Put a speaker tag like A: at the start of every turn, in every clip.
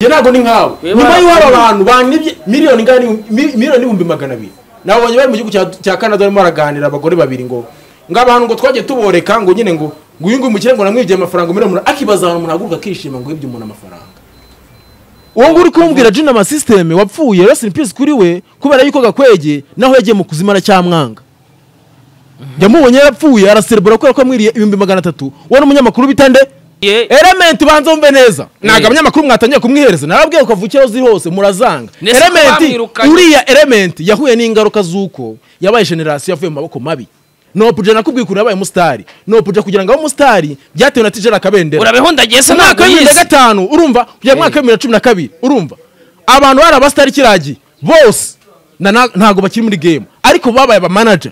A: njye ntabwo ni nkawe
B: Wibara-
A: nyuma y'uko hari abantu bangibye miliyoni ingana n'ihu- mi- miliyoni n'ibihumbi magana abiri nabonye bari mu gihugu cya- cya canada barimo baraganira abagore babiri ngo ngo abantu ngo twagiye tuboreka ngo nyine ngo ngo uyu nguyu umukire ngo namwibye amafaranga miliyoni umunani akibaza abantu ntaguruka akishima ngo yibye umuntu amafaranga
C: uwo nguri kumbwira jina amasisiteme wapfuye rest in peace kuri we kubera yuko gakwege naho yagiye mu kuzima aracyamwanga yamubonye yapfuye araserebura kubera ko yamwiriye ibihumbi magana atatu wowe n'umunyamakuru bitande
B: Ye.
C: elementi ubanza wumve neza ntabwo
B: Ye.
C: abanyamakuru mwatangiye kumwihereza narabwiye ukavukira aho ziri hose murazanga
B: Nese ko
C: elementi
B: bamwirukanye?
C: uriya elementi yahuye n'ingaruka z'uko yabaye generasiyo yavuye mu maboko mabi nopuja nakubwiye ukuntu yabaye umusitari nopuja kugira ngo abe umusitari byatewe na tijera kabendera
B: urabeho ndagiye se
C: umwaka
B: ntabwo
C: wa bibiri na
B: yize
C: gatanu urumva kujya mu mwaka wa bibiri na cumi na kabiri urumva abantu bari abasitari kiragiye bose na- na- ntabwo bakiri muri game ariko babaye abamanaja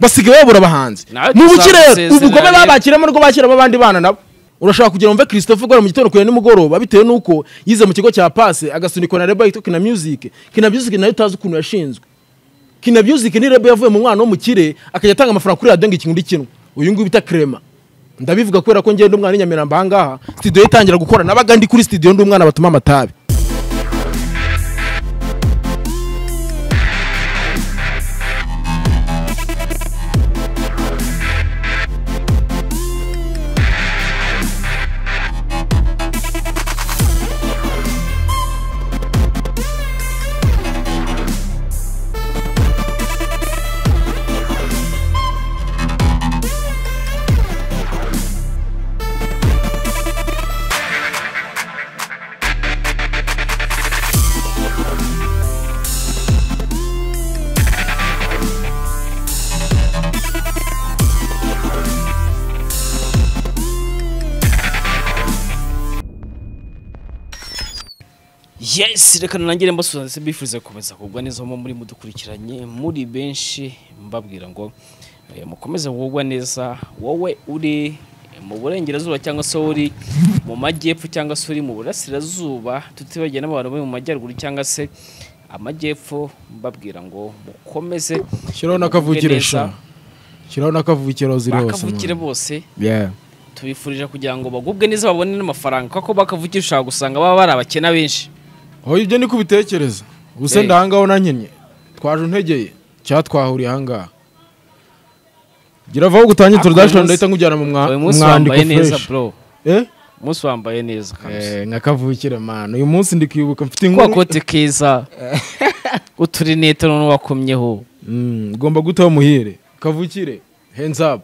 C: basigaye babura abahanzi
B: Nawe
C: mu buki rero
B: tuzabasezerera
C: ubugome
B: rero.
C: babakiramo rwo bakiramo abandi bana nabo urashobora kugira wumve christophe ugora mu gitondo kure nimugoroba bitewe n'uko yize mu kigo cya pase agasunikwa na reba yitwa kina music kina music nayo utazi ukuntu yashinzwe kina music ni reba yavuye mu mwana w'umukire akajya atanga amafaranga kuri radiyo ngo ikintu kimwe uyu nguyu bita krema ndabivuga kubera ko ngenda umwana w'inyamiramba aha ngaha studio ye itangira gukora nabaga ndi kuri studio ndi umwana batuma amatabi
B: yes reka nanangire mbasubiza ndetse mbifurize gukomeza kugwa neza aho muri mudukurikiranye muri benshi mbabwira ngo eh, mukomeze kugwa neza wowe uri mu burengerazuba cyangwa se wowe uri mu majyepfo cyangwa se uri mu burasirazuba tutibagiwe n'abantu bari mu majyaruguru cyangwa se amajyepfo mbabwira ngo mukomeze
C: shyiraho
B: n'akavukire,
C: n'akavukire sha shyiraho n'akavukire aho ziri hose
B: bakavukire bose
C: Yeah.
B: tubifurije kugira ngo bagubwe neza babone n'amafaranga kuko bakavukira ushobora gusanga baba bari abakena benshi
C: aho ibyo ni kubitekereza gusa
B: Eh.
C: ndahangaho nanyenye twaje untegeye cyangwa twahuriye ahangaha giravaho gutangira
B: Ako
C: introduction
B: munsi-
C: ndahita nkujyana mu mwa-
B: uyu
C: mu
B: munsi
C: mwandiko
B: wambaye neza
C: fresh
B: bro
C: eh
B: umunsi wambaye neza kabisa
C: Eh, nka kavukire man uyu munsi ndi kwibuka mfite
B: kwa
C: inkuru
B: kote keza uturinete none wakomyeho
C: Mm, ngomba gutaho muhire kavukire hands up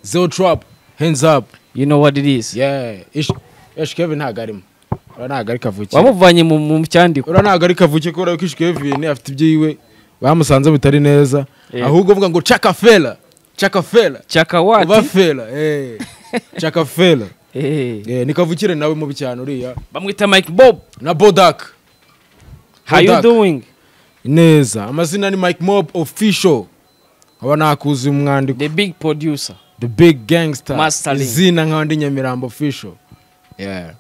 C: zero trap hands up
B: you know what it is
C: yeah ish ish kevin ntago arimo ura ntago ari kavukire
B: wamuvanye mu mu cyandiko
C: ura ntago ari kavuke kubera ko ishwe Kevin afite ibyiwe bamusanze bitari neza
B: Eh.
C: ahubwo uvuga ngo cakafela cakafela uba
B: cyakawati
C: fela eh cakafela
B: Eh,
C: eh ni kavukire nawe mubi cyane uriya
B: bamwita Mike Bob
C: na Bodak
B: how you
C: Bodak.
B: doing
C: neza amazina ni Mike Mob official aba nakuzi mu mwandiko
B: the big producer
C: the big gangster
B: Mastering.
C: izina nka ndi Nyamirambo official yeah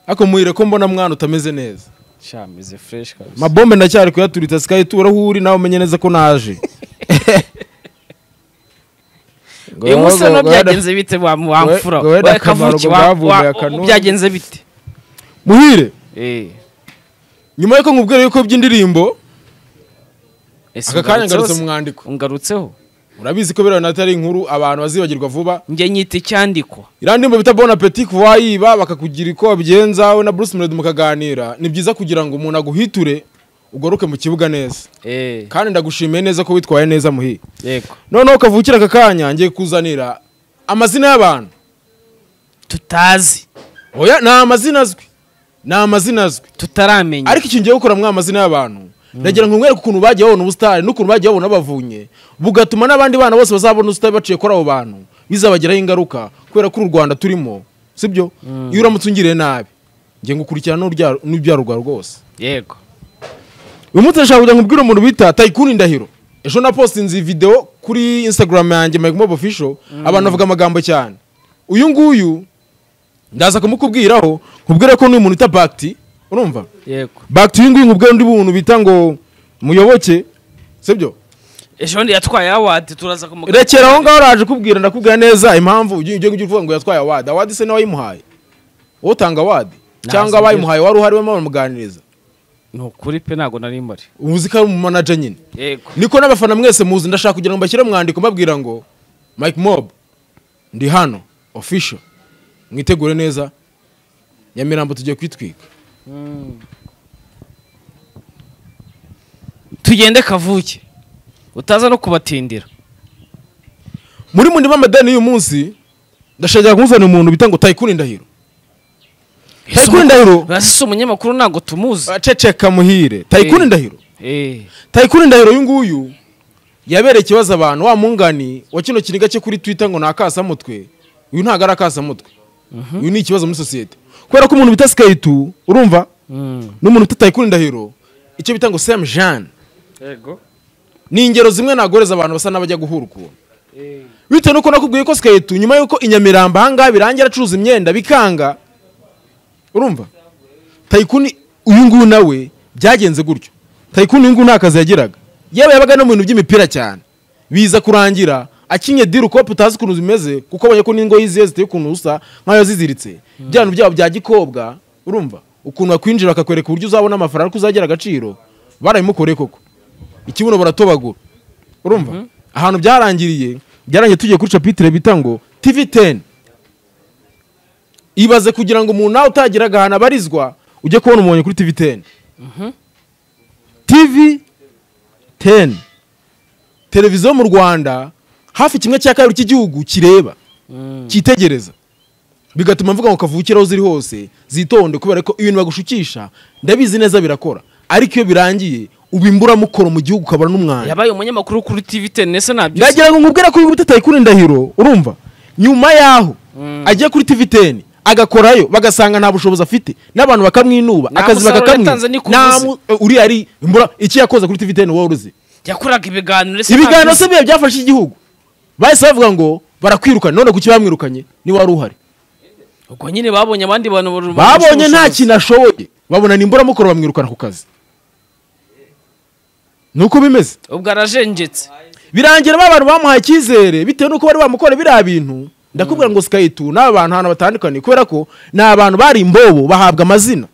C: ako muhire ko mbona mwana utameze neza
B: shameze fresh kabisa
C: mabombe ndacyari kuyaturitsa sikayi tura aho uri nawe umenye neza ko naje
B: uyu munsi
C: Ngo-
B: no
C: ngo- ngo-
B: byagenze bite wa wamfura
C: ngo- ngo-
B: wa
C: akamaro
B: kavuki
C: ngo
B: wa-
C: bavumbuye
B: wa-
C: akanunu.
B: byagenze bite
C: muhire
B: eh
C: nyuma yuko nkubwira yuko by'indirimbo
B: ese
C: aka kanya ngarutse
B: ungarutseho
C: mu
B: se?
C: mwandiko
B: ungarutseho
C: urabizi ko biriya natari inkuru abantu bazibagirwa vuba
B: njye nyita icyandiko
C: iriya ndirimbo bita bon appetit kuva wayiba bakakugira uko babigenza wowe na bruce melody mukaganira ni byiza kugira ngo umuntu aguhiture ugaruke mu kibuga neza
B: eh
C: kandi ndagushimiye neza ko witwaye neza muhire
B: yego
C: noneho kavukira aka kanya ngiye kuzanira amazina y'abantu
B: tutazi
C: oya ni amazina azwi ni amazina azwi
B: tutaramenya
C: ariko icyo ngiye gukora mwa amazina y'abantu ndagira ngo nkwereke ukuntu bagiye babona ubusitani n'ukuntu bagiye babona abavunye bugatuma n'abandi bana bose bazabona ubusitani baciye kuri abo bantu bizabagiraho ingaruka kubera ko uru rwanda turimo sibyo iyo uramutse ungiriye nabi ngiye ngukurikirana n'urya- n'ibyaruga rwose
B: yego
C: uyu munsi ndashaka kugira ngo ubwire umuntu bita tayikuni ndahiro ejo napostinze video kuri instagram yanjye mike mob official abantu bavuga amagambo cyane uyu nguyu ndaza kumukubwiraho nkubwire ko n'uyu muntu uta bakiti urumva
B: yego
C: bakiti uyu nguyu nkubwire undi muntu bita ngo muyoboke sibyo
B: ejo ndi yatwaye awadi turaza kumugana
C: rekera aho ngaho uraje kubwira ndakubwira neza impamvu ujya ujya ujya uvuga ngo yatwaye awadi awadi se nawe wayimuhaye utanga awadi cyangwa abayimuhaye wari uhari barimo baramuganiriza
B: ni ukuri pe ntabwo nari mpari
C: uzi ko ari umumanaja nyine
B: yego
C: niko n'abafana mwese muzi ndashaka kugira ngo mbashyire mu mwandiko mbabwira ngo mike mob ndi hano official mwitegure neza nyamirambo tugiye kwitwika
B: tugende kavuke utaza no kubatindira
C: muri mundi b'amadeni y'uyu munsi ndashaka kumuzanira umuntu bita ngo tayikuni ndahiro tayikuni ndahiro
B: ese umunyamakuru ntabwo tumuzi
C: aceceka muhire tayikuni
B: Eh.
C: ndahiro
B: Eh,
C: tayikuni ndahiro uyu nguyu yabereye ikibazo abantu wa mungani wa kino kiniga cye kuri twitter ngo ni akasamutwe uyu ntabwo ari akasamutwe uyu ni ikibazo muri sosiyete kubera ko umuntu bita sikayitu urumva
B: mm.
C: n'umuntu bita tayikuni ndahiro icyo bita ngo semu jane ni ingero zimwe nagoreza abantu basa n'abajya guhura ukuntu bitewe nuko nakubwiye ko sikeyetu nyuma y'uko i nyamirambo ahangaha birangira acuruza imyenda bikanga urumva tayikuni uyu nguyu nawe byagenze gutyo tayikuni uyu nguyu nta kazi yagiraga yewe yabaga no mu bintu by'imipira cyane biza kurangira akinye diri ukope utazi ukuntu zimeze kuko abonye ko n'ingoyi ziye ziteye ukuntu usa nk'ayo ziziritse bya bintu byabo bya gikobwa urumva ukuntu bakwinjira bakakwereka uburyo uzabona amafaranga ko uzagira agaciro barabimukoreye koko ikibuno baratobagura urumva ahantu byarangiriye byarangiye tugiye kuri capitire bita ngo tv teni ibaze kugira ngo umuntu nawe utagiraga ahantu abarizwa ujye kubona umubonye kuri tv teni tv teni televiziyo mu rwanda hafi kimwe cya kabiri cy'igihugu kireba
B: Mm.
C: cyitegereza bigatuma mvuga ngo kavukire aho ziri hose zitonde kubera ko ibintu bagushukisha ndabizi neza birakora ariko iyo birangiye uba imburamukoro mu gihugu ukabura n'umwanya
B: yabaye umunyamakuru kuri tv ten ese ntabyo uzi?
C: ndagira ngo nkubwire ko uyu muti tayikuni ndahiro urumva nyuma yaho
B: Mm.
C: agiye kuri tv teni agakorayo bagasanga nta bushobozi afite n'abantu bakamwinuba
B: Nta
C: akazi
B: musaruro
C: bakakamwiba
B: yatanze niko
C: Nta
B: uvuze.
C: mu- eh, uriya ari imbura iki yakoze kuri tv teni wowe uruzi
B: yakoraga ibiganiro ese
C: ibiganiro
B: ntabyo
C: se bihe byafashe igihugu bahise bavuga ngo barakwirukana none kuki bamwirukanye niba wari uhari
B: uzi? ubwo nyine babonye abandi bantu barusha
C: babonye nta
B: ubushobozi.
C: kintu ashoboye babona ni imburamukoro bamwirukana ku kazi ni uko bimeze
B: ubwo arajenjetse
C: birangira ba bantu bamuhaye icyizere bitewe n'uko bari bamukorera biriya bintu ndakubwira ngo sikayitu n'aba bantu ahantu batandukanye kubera ko ni abantu bari imbobo bahabwa amazina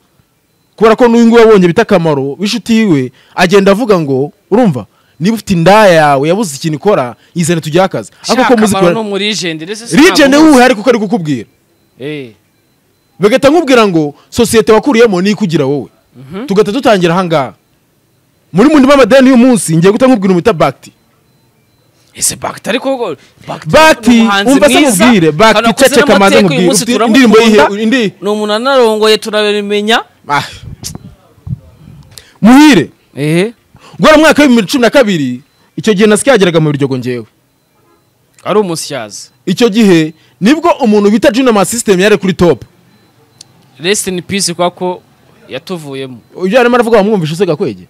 C: kubera ko n'uyu nguyu wabonye bita akamaro w'inshuti yiwe agenda avuga ngo urumva niba ufite indaya yawe yabuze ikintu ikora yizere tujye akazi ariko uko muzi
B: shakamaro ni umurijende ndetse si
C: rigende
B: ntabwo
C: wuhe ariko uko ari kukubwira
B: uzi. Eh,
C: bagahita nkubwira ngo sosiyete wakuriyemo ni ikugira wowe tugahita dutangira ahangaha muri mundi b'amadeni y'uyu munsi ngiye guhita nkubwira umwita bagiti
B: ese bakiti ariko
C: Bakiti, umva se mubwire, Bakiti, ceceka manze mubwire, ufite indirimbo yihe- indi-
B: ni umuntu anarongoye turabimenya
C: Ah. muhire
B: ehe
C: guhera mu mwaka w'ibihumbi cumi na kabiri icyo gihe nasike yageraga mu biryogo ngewe
B: ari umusyaza
C: icyo gihe nibwo umuntu bita junama system yari kuri top
B: rest in peace kwa ko yatuvuyemo
C: ibyo yarimo aravuga wamwumvisha se gakwege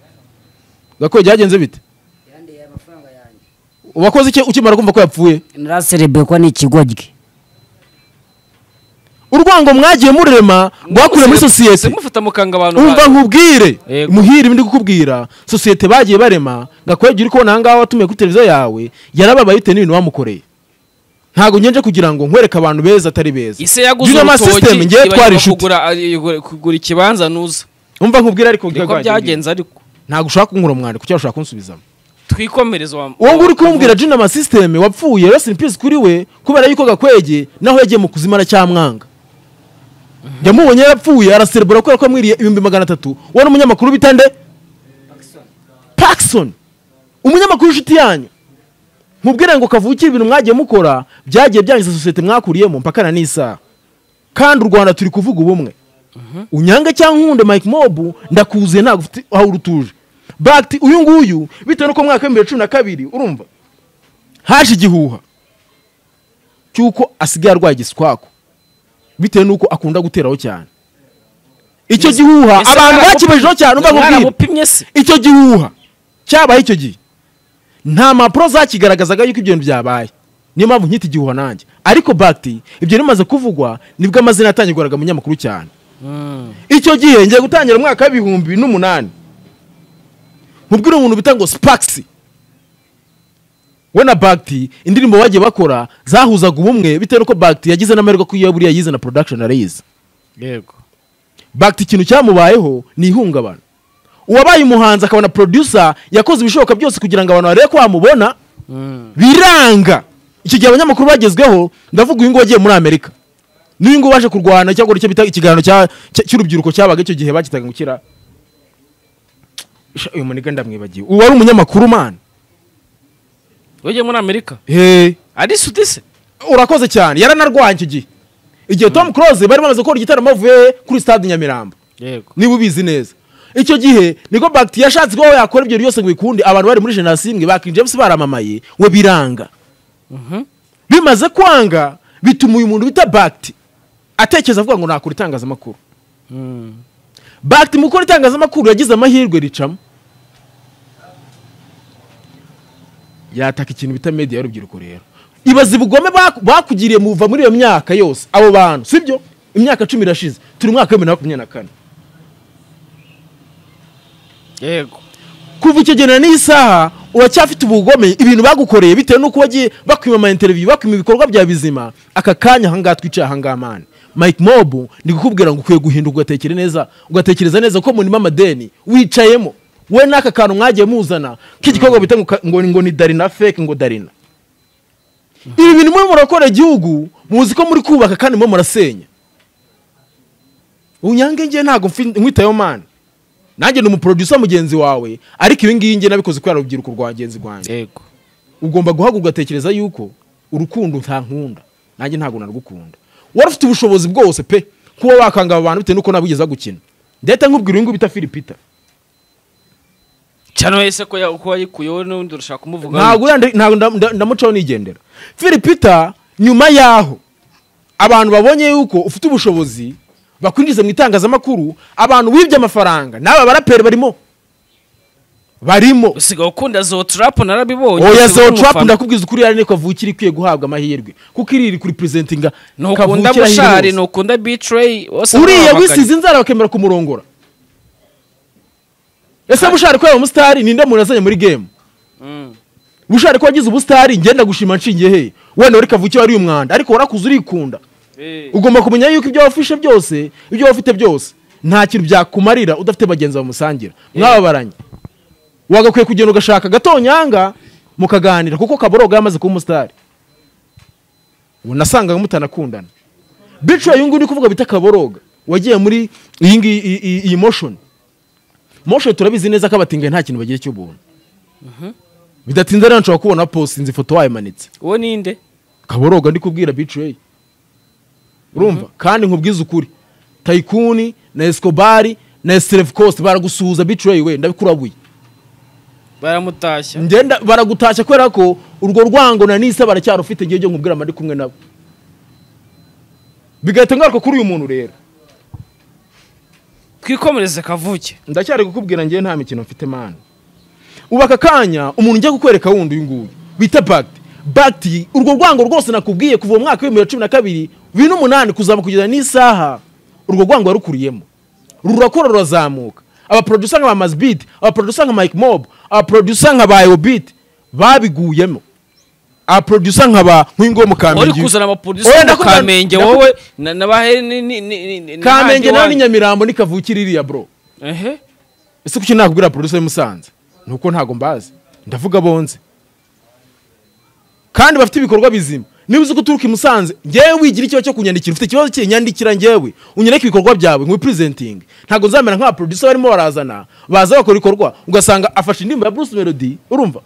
C: gakwege yagenze bite
D: yandeye amafaranga yanjye
C: wakoze iki ukimara kumva ko yapfuye
D: naraserebeye ko ni ikigoryi
C: urwango mwagiye murema rwakuriye muri sosiyete
B: mufata mukanga abantu
C: umva
B: ba-
C: nkubwire
B: Yego.
C: muhire ibindi kukubwira sosiyete bagiye barema gakwege uri kubona ahangaha watumiye kuri televiziyo yawe yarababaye bitewe n'ibintu wamukoreye ntabwo ngenje kugira ngo nkwereke abantu beza atari beza
B: ise yaguze
C: Junama
B: urutoki
C: system ngewe twari
B: ibagirwa
C: inshuti
B: kugura ari- kugura ikibanza nuza
C: umva nkubwira ariko
B: niko byagenze ariko
C: ntabwo ushaka kunkura umwandiko cyangwa ushaka kunsubizamo
B: twikomereza wa-
C: uwo nguyu uri kumbwira jinama sisiteme wapfuye rest in peace kuri we kubera yuko gakwege naho yagiye mu kuzima aracyamwanga yamubonye yarapfuye araserebura kubera ko yamwiriye ibihumbi magana atatu wowe n'umunyamakuru bita nde pakisoni umunyamakuru w'inshuti yanyu mubwire ngo kavukire ibintu mwagiye mukora byagiye byangiza sosiyete mwakuriyemo mpakana n'isaha kandi u rwanda turi kuvuga ubumwe unyange cyangwa nkunde mike mobu ndakuzuye ntabwo ufite aho urutuje bagiti uyu nguyu bitewe n'uko mu mwaka w'ibihumbi bibiri cumi na kabiri urumva haje igihuha cy'uko asigaye arwaye igiswako bitewe n'uko akunda guteraho cyane icyo gihuha
B: Ese
C: abantu
B: mwaramupi-
C: bakibajeho cyane umva nkubwire
B: mwaramupimye se
C: icyo gihuha cyabaye icyo gihe nta mpapuro zakigaragazaga yuko ibyo bintu byabaye niyo mpamvu nkita igihuha nanjye ariko bagiti ibyo bimaze kuvugwa nibwo amazina yatangirwaga mu nyamakuru cyane icyo gihe ngiye gutangira umwaka w'ibihumbi n'umunani mubwire umuntu bita ngo sipakisi we na bagiti indirimbo bagiye bakora zahuzaga ubumwe bitewe n'uko bagiti yagize n'amahirwe ko iyo buriya yize na porodakishoni arayizi
B: yego
C: bagita ikintu cyamubayeho ni ihungabana uwabaye umuhanzi akabona producer yakoze ibishoboka byose kugira ngo abantu barebe ko bamubona biranga iki gihe abanyamakuru bagezweho ndavuga uyu nguyu wagiye muri amerika n'uyu nguyu waje kurwana cyangwa icyo bita ikiganiro cya- cya- cy'urubyiruko cyabaga icyo gihe bakitaga ngo kira Sha, uyu muniga ndamwibagiwe uwo wari umunyamakuru man
B: wagiye muri amerika
C: he
B: ari suti se
C: urakoze cyane yaranarwanye icyo gihe igihe tom close bari bamaze gukora igitaramo bavuye kuri stade nyamirambo
B: yego
C: niba ubizi neza icyo gihe niko bagiti yashatse kuba yakora ibyo byose ngo bikunde abantu bari muri jenoside imwe ba King James baramamaye we biranga bimaze kwanga bituma uyu muntu bita bagiti atekereza avuga ngo nakora itangazamakuru
B: Mm.
C: bagiti mu gukora itangazamakuru yagize amahirwe ricamo yataka ikintu bita media y'urubyiruko rero ibaze ubugome baku- bakugiriye muva muri iyo myaka yose abo bantu sibyo imyaka cumi irashize turi mu mwaka wa bibiri na makumyabiri na kane
B: yego
C: kuva icyo gihe na n'iyi saha uracyafite ubugome ibintu bagukoreye bitewe n'uko wagiye bakwima ama interiviyu bakwima ibikorwa bya bizima aka kanya ahangaha twicaye ahangaha mani mike mobu ndi kukubwira ngo ukwiye guhinduka ugatekere neza ugatekereza neza ko murimo amadeni wicayemo we n'aka kantu mwagiye muzana k'igikorwa bita ngo ka- ngo, ni- ngo ni darina feke ngo darina ibi bintu murimo murakora igihugu muzi ko muri kubaka kandi murimo murasenya unyange ngiye ntabwo mfi- nkwitayeho mani nanjye ni umuproducer mugenzi wawe ariko ibi ngibi ngiye nabikoze kubera urubyiruko rwa mugenzi wanjye
B: yego
C: ugomba guhaguruka ugatekereza yuko urukundo nta nkunda nanjye ntabwo narugukunda wari ufite ubushobozi bwose pe kuba wakanga aba bantu bitewe n'uko nabugeza gukina ndetse nkubwira uyu nguyu bita filipita
B: cyane wese ko ya- uko wayikuyeho n'undi urashaka kumuvuga
C: ntabwo yandi- ntabwo nda- nda- ndamucaho nigendera filipita nyuma y'aho abantu babonye yuko ufite ubushobozi bakwinjiza mu itangazamakuru abantu wibye amafaranga n'aba baraperi barimo barimo
B: usigaye ukunda zo turapu narabibonye
C: oya
B: usigaye
C: zo
B: uri
C: trap
B: umufana.
C: ndakubwiza ukuri yari niko avukira ikwiye guhabwa amahirwe kuko iri iri kuri presentinga
B: ntukunda mushari ntukunda bitrayi
C: uriya wisize inzara bakemera kumurongora ese bushari ko yaba umusitari ninde muntu yazanye muri game bushari ko wagize ubusitari ngenda gushima nshingiye he wenda wari kavukire wari umwanda ariko warakuze urikunda ugomba kumenya yuko ibyo wafishe byose ibyo wafite byose nta kintu byakumarira udafite bagenzi bamusangira mwababaranye wagakwiye kugenda ugashaka agatonyanga mukaganira kuko kaboroga yamaze kuba umusitari unasangaga mutanakundana bicaye uyu nguyu ni kuvuga bita kaboroga wagiye muri iyi ngiyi iyi- iyi- iyi motion motion turabizi neza ko abatingaye nta kintu bagira cy'ubuntu bidatinze rero nshobora kubona posinze ifoto wayimanitse
B: uwo ninde
C: kaboroga ndi kubwira bicaye urumva kandi nkubwize ukuri tayikuni na esikobari na esirefu kosite baragusuhuza bicaye we ndabikurabuye
B: baramutashya
C: ngenda baragutashya kubera ko urwo rwango na nisa baracyarufite ngiye byo nkubwira mba ndi kumwe nabo bigahita ngaruka kuri uyu muntu rero
B: twikomereze kavuke
C: ndacyari kukubwira ngewe nta mikino mfite mani ubu aka kanya umuntu ujya kukwereka wundi uyu nguyu bita bagiti bagiti urwo rwango rwose nakubwiye kuva mu mwaka w'ibihumbi bibiri na cumi na kabiri bibiri n'umunani kuzaba kugeza n'isaha urwo rwango warukuyemo rurakura rurazamuka abaproducer nka ba mazibiti abaproducer nka mike mob abaproducer nka ba eyobiti babiguyemo abaproducer nka ba nk'ingo mu
B: uri
C: kamenge
B: kuzana
C: Oya,
B: amaproduseri
C: ndakubwira-
B: kamenge
C: ndaku-
B: wowe na- na baheri ni- ni- ni- ni- ni-
C: kamenge
B: ni-
C: nawe
B: ni-
C: ni nyamirambo ni kavukire iriya bro
B: Ehe.
C: ese kuki nakubwira producer y'i Musanze nuko ntago mbazi ndavuga bonze kandi bafite ibikorwa bizima niba uzi ko uturuka i Musanze ngewe wigira ikibazo cyo kunyandikira ufite ikibazo cy'inyandikira ngewe unyereke ibikorwa byawe ngo presenting ntago nzamera nk'aba producer barimo barazana baza bakora ibikorwa ugasanga afashe indirimbo ya Bruce Melody urumva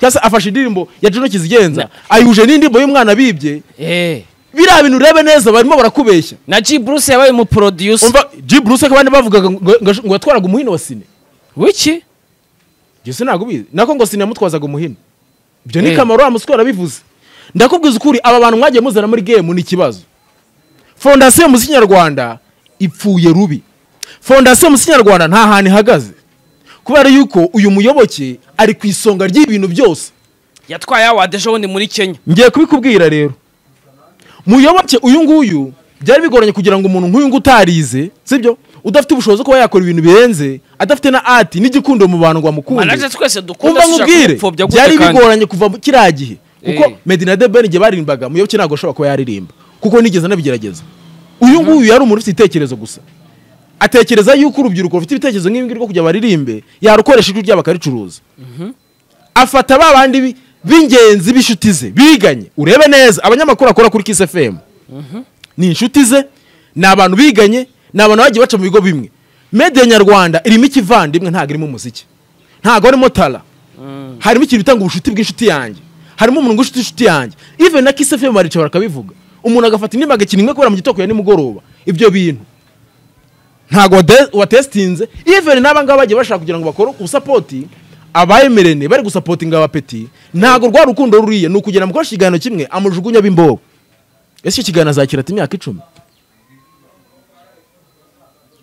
C: cyangwa se afashe indirimbo ya Juno Kizigenza ayihuje n'indirimbo y'umwana bibye
B: Eh.
C: biriya bintu urebe neza barimo barakubeshya
B: na g bruce yabaye umuproducer
C: umva G Bruce akabandi bavugaga ngo- ngo ngo yatwaraga umuhino wa sine
B: wiki
C: Jesse ntabwo ubizi nako ngo siniya mutwazaga umuhini ibyo ni
B: Eh.
C: kamaro wa muswera bivuze ndakubwiza ukuri aba bantu mwagiye muzana muri game ni ikibazo fondasiyo muziki nyarwanda ipfuye rubi fondasiyo muziki nyarwanda nta hantu ihagaze kubera yuko uyu muyoboke ari ku isonga ry'ibintu byose
B: yatwaye award ejo bundi muri kenya
C: ngiye kubikubwira rero muyoboke uyu nguyu byari bigoranye kugira ngo umuntu nk'uyu nguyu utarize sibyo udafite ubushobozi kuba yakora ibintu birenze adafite na ati n'igikundo mu bantu ngo bamukunde
B: manaje twese dukunda
C: umva
B: dushaka
C: nkubwire
B: kumupfobya gute
C: byari
B: kandi?
C: bigoranye kuva mu kiriya gihe kuko
B: Eh.
C: medina de ben igihe baririmbaga muyoboke ntabwo ashobora kuba yaririmba kuko nigeze anabigerageza uyu nguyu yari umuntu ufite ibitekerezo gusa atekereza yuko urubyiruko rufite ibitekerezo nk'ibi ngibi rwo kujya baririmbe yarukoresha ijwi ryabo akaricuruza afata ba bandi bi- b'ingenzi b'inshuti ze biganye urebe neza abanyamakuru akora kuri Kiss FM ni inshuti ze ni abantu biganye ni abantu bagiye baca mu bigo bimwe media nyarwanda irimo ikivandimwe ntabwo irimo umuziki ntabwo harimo tara harimo ikintu bitanga ubushuti bw'inshuti yanjye harimo umuntu w'inshuti inshuti yanjye even na Kiss FM baricara bakabivuga umuntu agafata indirimbo agakina imwe kubera mu gitondo ya nimugoroba ibyo bintu ntabwo wade- watesitinze even n'aba ngaba bagiye bashaka kugira ngo bakore ubusapoti abayemerene bari gusapotinga abapeti ntabwo rwa rukundo ruriye ni ukugera mukoresha ikiganiro kimwe amujugunya b'imbogo ese icyo kiganiro azakira ati imyaka icumi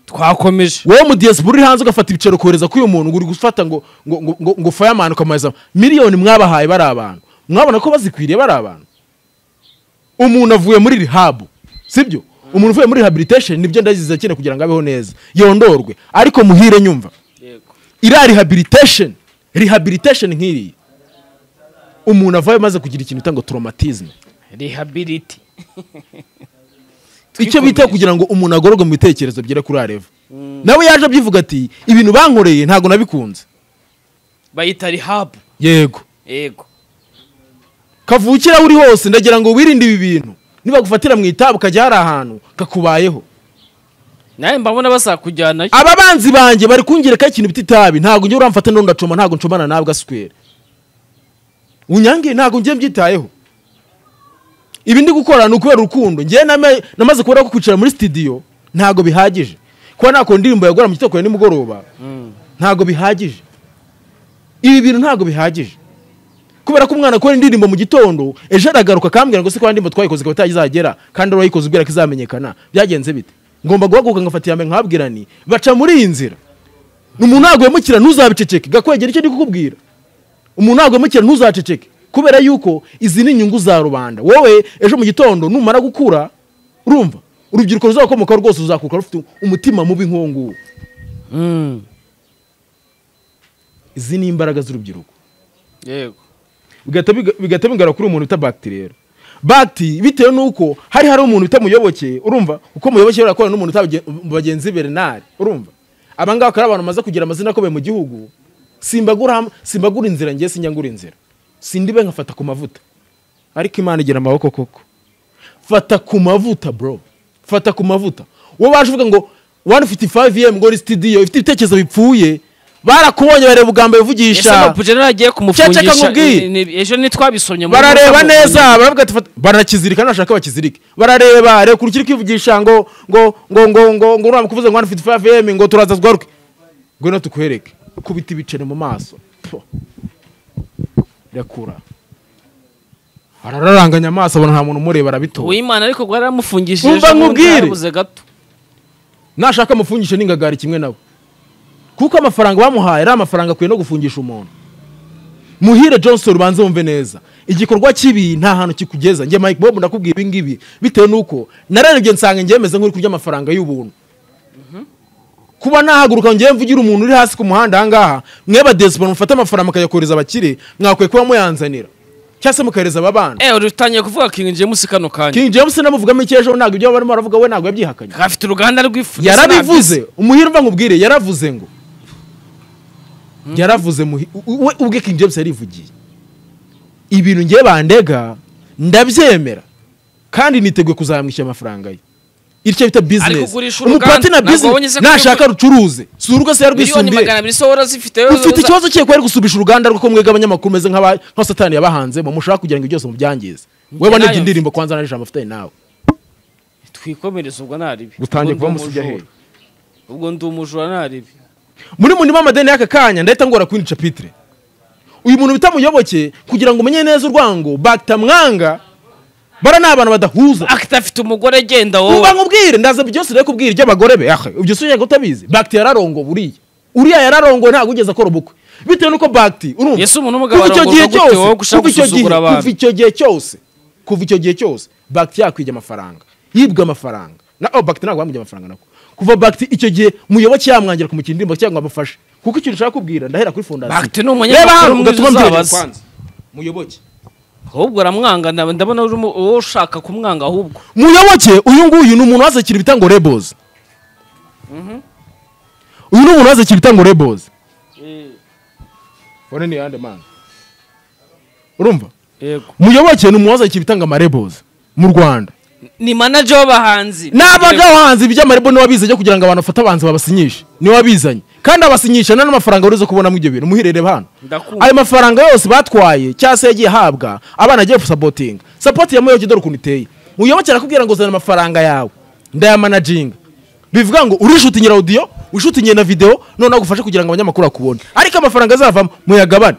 B: twakomeje
C: wowe mu diaspora uri hanze ugafata ibicaro kohereza kuri uyu muntu ngo uri gufata ngo ngo ngo ngo, ngo fireman ukamuhereza miliyoni mwabahaye bari abantu mwabona ko bazikwiriye bari abantu umuntu avuye muri rehab sibyo umuntu uvuye muri rehabilitation nibyo ndaziza cyane kugira ngo abeho neza yondorwe ariko muhire nyumva
B: yego
C: iriya rehabilitation rehabilitation nk'iriya umuntu avayo maze kugira ikintu utanga traumatisme
B: rehabiliti
C: icyo bita kugira ngo umuntu agororwe mu bitekerezo bigere kuri areva nawe yaje abyivuga ati ibintu bankoreye ntabwo nabikunze
B: bayita rihabu
C: yego
B: yego
C: kavukira uri hose ndagira ngo wirinde ibi bintu nibagufatira mu itabu ukajya hari ahantu kakubayeho
B: nawe mbabona bazakujyanayo
C: ababanzi banjye bari kungereka ikintu bita itabi ntabwo njye uramfata n'undi ndacoma ntabwo ncomana nabwo asikwera unyange ntabwo njye mbyitayeho ibi ndi gukora ni ukubera urukundo njye nama- namaze kubona ko kwicara muri sitidiyo ntabwo bihagije kuba nako ndirimbo yagura mu gitondo ya nimugoroba ntabwo bihagije ibi bintu ntabwo bihagije kubera ko umwana akora indirimbo mu gitondo ejo aragaruka akambwira ngo se ko indirimbo twayikoze ikaba itazagera kandi urayikoze ubwira ko izamenyekana byagenze bite ngomba guhaguruka ngafata iya mbere nkababwira nti baca muri iyi nzira umuntu nagwemukira ntuzabiceceke gakwegera icyo ndi kukubwira umuntu nagwemukira ntuzaceceke kubera yuko izi ni inyungu za rubanda wowe ejo mu gitondo numara gukura urumva urubyiruko ruzakomoka rwose ruzakuka rufite umutima mubi nk'uwo nguwo
B: Mm,
C: izi ni imbaraga z'urubyiruko
B: yego
C: bigahita biga- bigahita bigara kuri uwo muntu bita bakiti rero bakiti bitewe n'uko hari hari umuntu bita muyobokeye urumva uko muyoboke yakorana n'umuntu utabagen- mu bagenzi be renari urumva aba ngaba akaba ari abantu bamaze kugira amazina akomeye mu gihugu simbagura ham- simbagura inzira ngewe sinjyangura inzira sindibe nkafata ku mavuta ariko imana igira amaboko koko fata ku mavuta bro fata ku mavuta wowe waje uvuga ngo 155 em ngori studio ifite ibitekerezo bipfuye barakubonye bareba ugambo
B: ese
C: bivugisha
B: amapuje naragiye
C: Ceceka
B: kumufungisha
C: nkubwiye.
B: ni- ni- ejo ntitwabisomye muri-
C: barareba
B: muri-
C: neza baravuga ati "Fata-" barakizirika nashaka bakizirike barareba reka urukiri kwivugisha ngo ngo ngo ngo ngo ngo uriya kuvuze ngo hano ufite 5 em ngo turaza zgaruke ngwino tukuhereke kubita ibiceri mu maso Pfu. irakura arararanganya amaso abona nta muntu umureba arabitora
B: uwimana ariko rwari aramufungishije
C: Umva
B: ejo bundi
C: nkubwire.
B: yarabuze gato
C: nashaka amufungishe n'ingagari kimwe nawe kuko amafaranga bamuhaye ari amafaranga akwiye no gufungisha umuntu muhire johnson ubanze wumve neza igikorwa kibi nta hantu kikugeza njye mike bob ndakubwira ibi ngibi bitewe n'uko nararebye nsanga njye meze nk'uri kurya amafaranga y'ubuntu kuba nahaguruka njyewe mvugira umuntu uri hasi ku muhanda aha ngaha mweba desipora mufate amafaranga mukayakoreza abakire mwakwiye kuba muyanzanira cyangwa se mukahereza aba bana
B: eh utangiye kuvuga king james kano kanya
C: king james namuvugamo iki ejo ntabwo ibyo barimo baravuga we ntabwo yabyihakanye
B: afite uruganda rw'ifu ndetse
C: yarabivuze umuhirwa nkubwire yaravuze ngo yaravuze muhi- u- we ubwe King James yarivugiye ibintu ngiye bandega ndabyemera kandi niteguye kuzamwishyura amafaranga ye iryo bita
B: Ariko
C: bizinesi
B: ugurisha uruganda,
C: umupatina
B: ntabwo wabonye
C: bizinesi
B: se ko
C: nashaka rucuruze si urwo se
B: na- miliyoni
C: yarwisumbuye
B: magana abiri sohora zifite
C: ufite ikibazo cye ko ari gusubisha uruganda rwo mwega abanyamakuru meze nk'aba- nka satani yabahanze mushaka kugira ngo byose mubyangize
B: Njye
C: we wanibye
B: nayo
C: indirimbo kwanza naje amafitanye nawe
B: twikomereze ubwo naribi
C: utangiye
B: Ubwo
C: kuba
B: ndi
C: musibya
B: umujura.
C: hehe
B: ubwo ndi umujura naribi
C: muri munima amadeni y'aka kanya ndahita ngora kwindi capitire uyu muntu bita muyoboke kugira ngo umenye neza urwango batamwanga bara ni abantu badahuza
B: akita afite umugore agenda wowe
C: uba nkubwire ndaza byose rero kubwira iby'abagore be ahe ibyo sunyega utabizi bagiti yararongo buriya uriya yararongo ntabwo ugeze akora ubukwe bitewe n'uko bagiti urumva
B: Yesu umuntu umugabo
C: kuva icyo gihe
B: arongorwa gute
C: cyose
B: wowe gushaka
C: kuva icyo gihe
B: gusuzugura abantu?
C: kuva icyo gihe cyose kuva icyo gihe cyose bagiti yakwibye amafaranga yibwe amafaranga na oh bagiti ntabwo bamwibye amafaranga nako kuva bagiti icyo gihe muyoboke yamwangira kumukina indirimbo cyangwa ngo amufashe kuko ikintu ushaka kubwira ndahera kuri fondasiyo
B: Bakiti ni umunyamakuru
C: Reba hano,
B: mwiza
C: ugatuma mbyibagirwa
B: uzabaza.
C: kwanza. muyoboke
B: ahubwo aramwanga ndab- ndabona uri umu- wowe ushaka kumwanga ahubwo
C: muyoboke uyu nguyu ni umuntu wazakira ibita ngo rebozi uyu ni umuntu waza kibita ngo rebozi
B: Eh,
A: fone ni yande mani
C: urumva
B: yego
C: muyoboke ni umuwaza kibitanga amarebozi mu rwanda
B: ni manager w'abahanzi
C: n'abaga bahanzi iby'amarebo niwe wabizanye kugira ngo abantu bafate abahanzi babasinyishe niwe wabizanye kandi abasinyisha nta n'amafaranga bari buze kubonamo ibyo bintu muherere hano
B: Ndakumva.
C: ayo mafaranga yose batwaye cyangwa se yagiye ahabwa abana agiye gusapotinga sapoti ya muyoboke dore ukuntu iteye muyoboke arakubwira ngo zana amafaranga yawe ndayamanaginga bivuga ngo urishutinye audio ushutinye na video noneho agufashe kugira ngo abanyamakuru bakubone ariko amafaranga azavamo muyagabane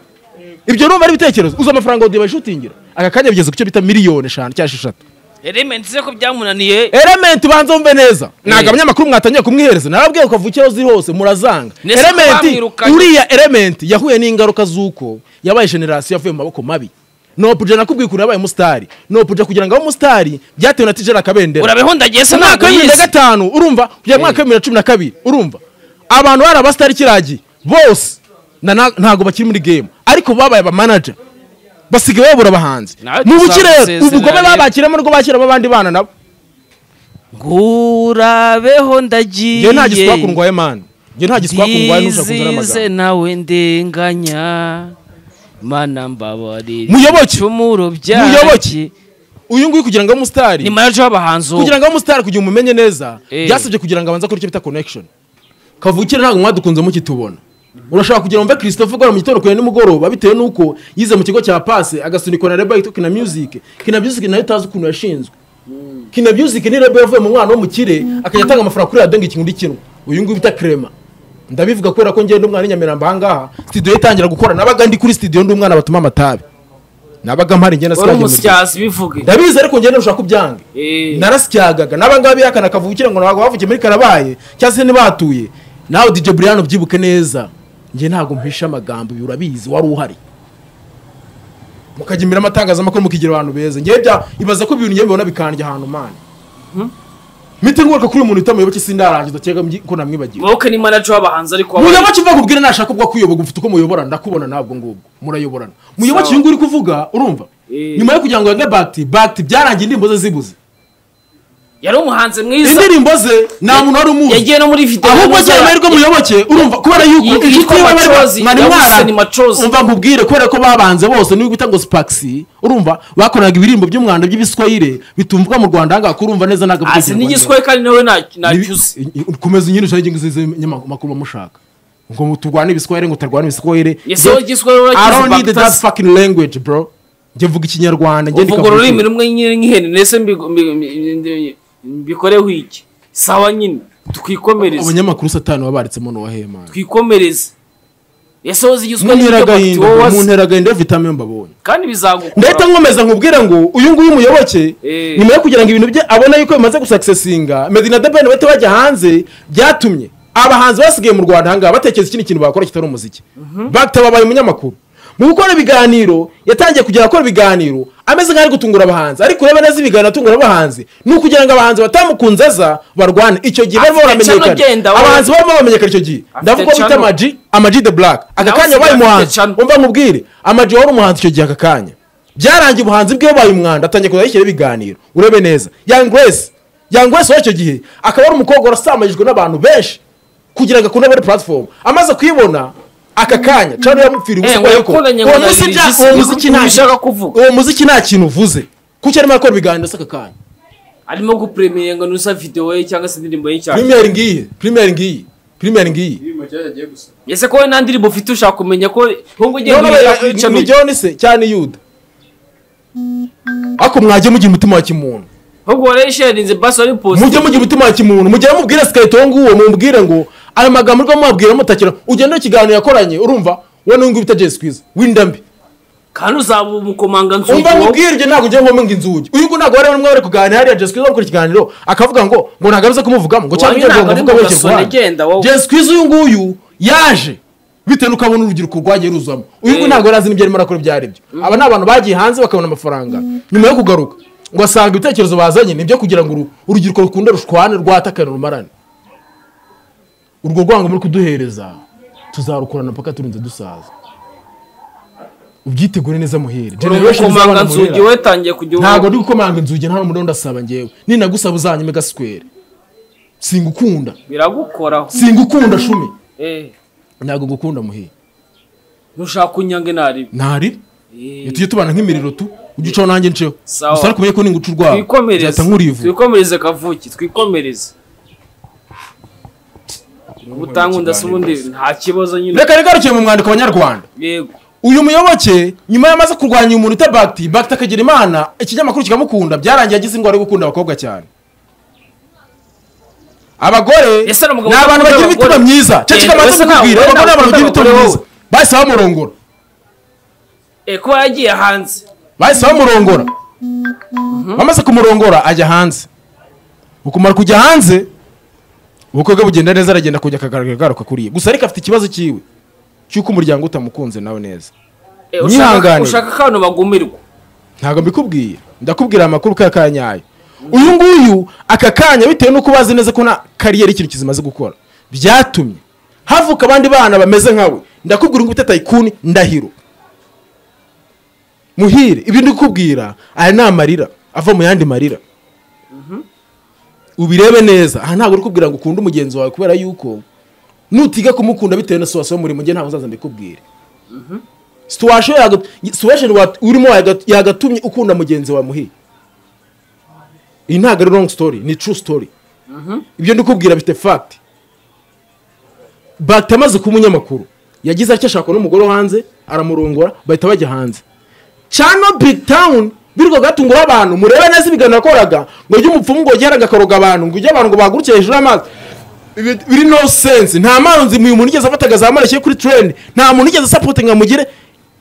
C: ibyo numva ari ibitekerezo uzi amafaranga audio bayishutingira aka kanya bigeze ku cyo bita miliyoni eshanu cyangwa esheshatu
B: element se ko byamunaniye
C: elementi ubanza wumve neza ntabwo
B: Eh.
C: abanyamakuru mwatangiye kumwihereza narabwiye ukavukira aho ziri hose murazanga
B: Nese
C: elementi
B: bamwirukanye.
C: uriya elementi yahuye n'ingaruka z'uko yabaye generasiyo yavuye mu maboko mabi nopuje nakubwiye ukuntu yabaye umusitari nopuje kugira ngo abe umusitari byatewe na tijera kabendera
B: urabihundagiye se
C: umwaka
B: ntabwo
C: wa bibiri na
B: yize
C: gatanu urumva kugera mu mwaka wa bibiri na cumi na kabiri urumva abantu bari abasitari kiragiye bose na- na- ntabwo bakiri muri game ariko babaye abamanaja basigaye babura abahanzi
B: Nawe
C: mu buki rero
B: tuzabasezeranye.
C: ubugome babakiramo nibwo bashyiramo abandi bana nabo
B: ngurabeho ndagiye
C: njyewe nta giswaku ndwaye mani njyewe nta giswaku ndwaye n'ushaka kuzana
B: byize
C: amagambo
B: nawe ndenganya mana mbabarire
C: Muyoboke.
B: ibicumuro
C: Muyoboke.
B: byanjye
C: uyu nguyu kugira ngo abe umusitari
B: ni manager w'abahanzi uwo.
C: kugira ngo abe umusitari kugira ngo umumenye neza
B: Eh.
C: byasabye kugira ngo abanze akore icyo bita connection kavukire ntabwo mwadukunze mukitubona urashaka kugira ngo umve christophe ukora mu gitondo kure nimugoroba bitewe n'uko yize mu kigo cya pase agasunikwa na reba yitwa kina music kina music nayo utazi ukuntu yashinzwe kina music ni reba yavuye mu mwana wo mu kire akajya atanga amafaranga kuri radiyo ngo ikintu ikinwa uyu nguyu bita krema ndabivuga kubera ko ngenda umwana n'inyamirambo aha ngaha studio ye itangira gukora nabaga ndi kuri studio ndi umwana batuma amatabi nabaga mpari ngenda
B: wari
C: sinajya mu rugo.
B: umusyazi bivuge
C: ndabizi ariko ngenda nshaka kubyange narasyagaga n'abangaba bihakana kavukire ngo ntabwo bavukiye muri karabaye cyangwa se ntibahatuye nawe dj brian ubyibuke neza njye ntabwo mpisha amagambo ibi urabizi wari uhari mukajya imbere amatangazamakuru mukigira abantu beza ngewe bya ibaza ko ibintu ngewe mbibona bikandya ahantu mani mite nguruka kuri uyu muntu utamuyoboke sindarangiza cyega mgi- ko namwibagiwe
B: wowe ni manager w'abahanzi ariko w'abahanzi.
C: muyoboke mvuga ubwire nashaka ubwo kuyoboka ufite uko muyoborana ndakubona nabwo ngubwo murayoborana muyoboke uyu nguyu uri kuvuga urumva
B: Eh.
C: nyuma yo kugira ngo yange bakiti bakiti byarangiye indirimbo ze zibuze
B: yari umuhanzi mwiza
C: indirimbo ze nta muntu wari umuzi
B: yagiye no muri video
C: ahubwo cyane amahirwe muyoboke urumva kubera
B: Yitwa
C: yuko inshuti yiwe bari
B: Macozi,
C: mwari
B: yabuze ni Macozi.
C: umva nkubwire kubera ko babanze bose niba bita ngo spakisi urumva bakoraga ibirimbo by'umwanda by'ibiswayire bitumvwa mu rwanda ahangaha kurumva neza ntabwo
B: azi n'igiswe kandi nawe nta- ntacyuze
C: komeza unyine ushaka ingingo z'izo nyamakuru bamushaka ngo turwane ibiswayire ngo utarwane ibiswayire
B: Ese wowe igiswe wowe
C: I don't
B: urakizi
C: need that
B: bakitazi.
C: fucking language bro njye mvuga ikinyarwanda njye
B: uvuga
C: ndikavuga
B: ururimi
C: ikinyarwanda.
B: rumwe nyine nk'ihene ndetse mbigo- mbi- mbi- mbi- mbikoreho iki sawa nyine twikomereze
C: abanyamakuru satani wabaritsemo n'uwahemana
B: twikomereze ese wowe zigizwe
C: muntera
B: n'ibyo bati,
C: agahinda
B: wowe
C: bro,
B: wazi-
C: muntera agahinda iyo vitamine mbabonye
B: kandi bizagukora
C: ndahita nkomeza nkubwira ngo uyu nguyu umuyoboke
B: Eh.
C: nyuma yo kugira ngo ibintu bye abona yuko bimaze gusakisesinga medina debeni bahita bajya hanze byatumye abahanzi basigaye mu rwanda ahangaha batekereza ikindi kintu bakora kitari umuziki bagita babaye umunyamakuru mu gukora ibiganiro yatangiye kugera akora ibiganiro ameze nk'aho ari gutungura abahanzi ariko ureba neza ibiganiro atungura abahanzi ni ukugira ngo abahanzi batamukunze aza barwane icyo gihe barimo
B: Afite channel
C: baramenyekana
B: agenda, we.
C: abahanzi barimo baramenyekana icyo gihe ndavuga ko bita
B: channel.
C: amaji amaji the black aka
B: Nawe
C: kanya wabaye
B: usigaye afite
C: umuhanzi
B: channel.
C: umva mubwire amajwi wari umuhanzi icyo gihe aka kanya byarangiye ubuhanzi bwe yabaye umwanda atangiye kuzajya yishyira ibiganiro urebe neza young grace young grace w'icyo gihe akaba ari umukobwa wasamanyijwe n'abantu benshi kugira ngo akunde muri platform amaze kuyibona aka kanya cyane yamupfiriye
B: Eh,
C: ubusa kubera ko
B: wakoranye ngo
C: uwo
B: na
C: muziki
B: Lil G,
C: nta- uwo
B: sibyo
C: muziki nta-
B: ubishaka kuvuga.
C: uwo muziki nta kintu uvuze kuko arimo arakora ibiganiro se aka kanya
B: arimo gupremiye ngo nusa video ye cyangwa se indirimbo ye cyane
C: primere ngiyi primere ngiyi primere ngiyi
B: ese ko wowe nta ndirimbo ufite ushaka kumenya ko ahubwo ugiye
C: None
B: guhindura
C: ya-
B: kwica
C: ni
B: migi
C: John se cyane yuda ako mwagiye mugira umutima wa kimuntu
B: ahubwo warayisherinze basi wari posi
C: mujye mugira umutima wa kimuntu mujye mubwire sikayito nguwo mumubwire ngo ayo magambo urwo mubabwira mutakira ugenda ikiganiro yakoranye urumva we n'uyu nguyu bita Jay Squeeze w'indambi
B: kandi uzaba umukomanga nzugi
C: umva
B: wowe.
C: mubwire ibyo ntabwo ugiye ngo ngo inzugi uyu nguyu ntabwo bari bari kuganira hariya Jay Squeeze bakora ikiganiro akavuga ngo ngo ntabwo abize kumuvugamo ngo cyangwa
B: Wowe
C: ibyo
B: ntabwo ari
C: ngo
B: mu
C: ngo
B: gasore, genda wowe.
C: Jay Squeeze uyu nguyu yaje bitewe n'uko abona urubyiruko rwagiye ruzamo uyu nguyu
B: Eh.
C: ntabwo yari azi n'ibyo arimo arakora ibyo ari byo aba ni abantu bagiye hanze bakabona amafaranga nyuma yo kugaruka ngo asanga ibitekerezo bazanye ni ibyo kugira ngo uru- urubyiruko rukunde rushwane rwatakane rumarane urwo rwango muri kuduhereza tuzarukorana mpaka turinze dusaza ubyitegure neza muhere
B: Uri
C: Generation z'abana
B: umukomanga nzugi
C: murera.
B: we tangiye kujya ubu-
C: ntabwo ndi gukomanga inzugi nta n'umuntu ndasaba njyewe ninagusaba uzanyime gasikwere singukunda
B: biragukoraho
C: singukunda shumi
B: eh
C: ntabwo ngukunda muhiye
B: nushaka kunyange nari
C: ntari
B: Eh,
C: tujye tubana nk'imiriro tu ujye ucaho nanjye nceho
B: Sawa.
C: gusa ariko umenye ko ninguca urwawe
B: twikomereze
C: nzahita nkurivu
B: twikomereze kavuki twikomereze ubutangu ubundi nta kibazo nyine
C: reka rigarukiye mu mwandiko abanyarwanda
B: yego
C: uyu muyoboke nyuma y'amaze kurwanya umuntu uta bagiti bagiti akagira imana ikinyamakuru kikamukunda byarangiye agize indwara yo gukunda abakobwa cyane abagore
B: Ese ni umugabo
C: ni abantu
B: ukunda
C: bagira imitima
B: abagore?
C: myiza
B: Eh,
C: ceceka
B: ese
C: amaze
B: nta-
C: kukubwira
B: wowe
C: abagore ni abantu
B: ntabwo
C: bagira
B: ukunda
C: imitima
B: abagore
C: myiza bahise bamurongora
B: eh kuba yagiye hanze
C: bahise bamurongora bamaze kumurongora ajya hanze ukumara kujya hanze ubukwe bwe bugenda neza aragenda kujya akagaragara garuka kuriye gusa ariko afite ikibazo cyiwe cy'uko umuryango utamukunze nawe neza
B: Eh, ushaka-
C: Nyihanganire.
B: ushaka ko abantu bagumirwa
C: ntabwo mbikubwiye ndakubwira amakuru ka kanya ayo uyu nguyu aka kanya bitewe n'uko bazi neza ko na kariyeri ikintu kizimaze gukora byatumye havuka abandi bana bameze nkawe ndakubwira ngo utataye ikuni ndahiro muhire ibyo ndi kukubwira aya ni amarira ava mu yandi marira ubirebe neza aha ntabwo uri kubwira ngo ukunde umugenzi wawe kubera yuko nutiga kumukunda bitewe na siwasiyo muri mujye ntabwo uzaza mbikubwire situation yaga- situation wa- urimo yaga- yagatumye ukunda mugenzi wa muhi iyi ntabwo ari long story ni true story ibyo ndikubwira bifite fact bagita amaze kuba umunyamakuru yagize atya ashaka n'umugore wo hanze aramurongora bahita bajya hanze cyano big town birirwa gatungura abantu murebe neza ibiganiro yakoraga ngo ujye umupfumu ngo ugere agakoroga abantu ngo ujye abantu ngo bahaguruke hejuru y'amazi Ibi- biri no sense nta manzi uyu muntu igeze afata akazamura ashyire kuri trend nta muntu igeze asapotinga amugire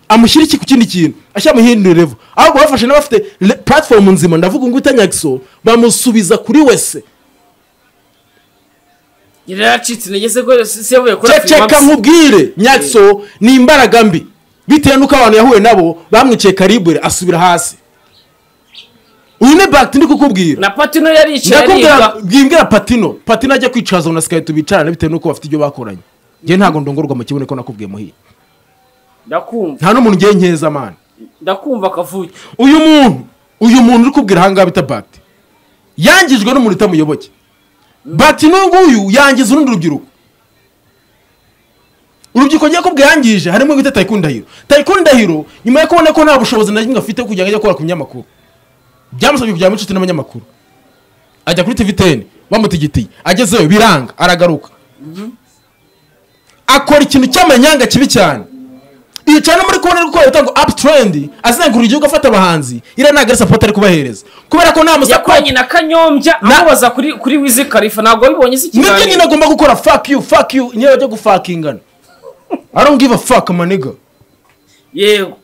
C: amushyire iki ku kindi kintu ashyira mu hindi level ahubwo bafashe n'abafite le- platform nzima ndavuga ngo itanyagiso bamusubiza kuri wese
B: nyine yaracitse intege se ko si si yavuye kuri
C: ceceka nkubwire nyakso ni imbaraga mbi bitewe n'uko abantu yahuye nabo bamwiciye karibure asubira hasi uyu ni bagiti ndi kukubwira
B: na patino yari yicaye
C: ndakubwira
B: ariga
C: bwimbwira patino patino ajya kwicaza na sikayi tubicarane bitewe n'uko bafite ibyo bakoranye njye ntabwo ndongorwa mu kibuno ko nakubwiye muhiye
B: ndakumva
C: nta n'umuntu ngiye nkeza amana
B: ndakumva kavuki
C: uyu muntu uyu muntu uri kubwira ahangaha bita bagiti yangijwe n'umuntu utamuyoboke bagiti n'uyu nguyu yangiza urundi rubyiruko urubyiruko ngiye kubwira yangije harimo ibita tayikuni ndahiro tayikuni ndahiro nyuma yo kubona ko nta bushobozi na kimwe afite kugira ngo ajye akora ku binyamakuru byamusabye kujya mu inshuti n'abanyamakuru ajya kuri tvtn bamutigitiye agezeyo biranga aragaruka akora ikintu cy'amanyanga kibi cyane yicara no muri kubona ari gukora ibitango apu turendi azengurura igihugu afata abahanzi iriya ntabwo ari sapoti ari kubahereza kubera ko nta musapoti
B: yakoranye na kanyombya
C: Na-
B: amubaza kuri kuri wizi karifa ntabwo wabibonye se
C: nibyo nyine
B: ikiganiro
C: agomba gukora fuck you fuck you niyo bajya gufakingana i don't give a fuck maniga
B: yego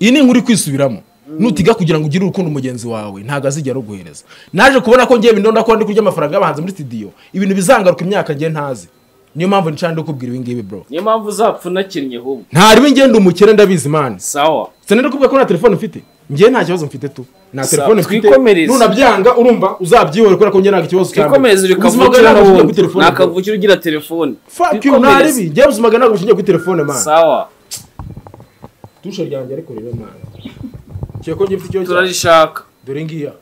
C: iyi ni inkuru ikwisubiramo nutiga kugira ngo ugire urukundo mugenzi wawe ntabwo azigera aruguhereza naje kubona ko ngewe bindonda ko ndi kurya amafaranga y'abahanzi muri studio ibintu bizangaruka imyaka ngiye ntazi niyo mpamvu nicana ndikubwira ibi ngibi bro
B: niyo mpamvu uzapfa unakinnye ahubwo
C: ntari ngenda umukire ndabizi imana
B: sawa
C: sena ndakubwira ko nta telefone mfite ngewe nta kibazo mfite tu nta
B: Sa-
C: telefone mfite
B: twikomereze.
C: nunabyanga urumva uzabyihorera kubera ko ngewe ntabwo ikibazo cyane
B: twikomereze uri
C: ubuzima
B: kavuki
C: bwawe ntabwo bushingiye kuri
B: n'ubundi
C: telefone
B: nta kavukire ugira telefone
C: fuck you
B: Twikomereze.
C: ntaribi ngewe ubuzima bwawe ntabwo bushingiye kuri telefone man
B: sawa
C: tushe ryanjye ariko rero man kiyo ko ngifite icyo cyane
B: turarishaka
C: dore ngiya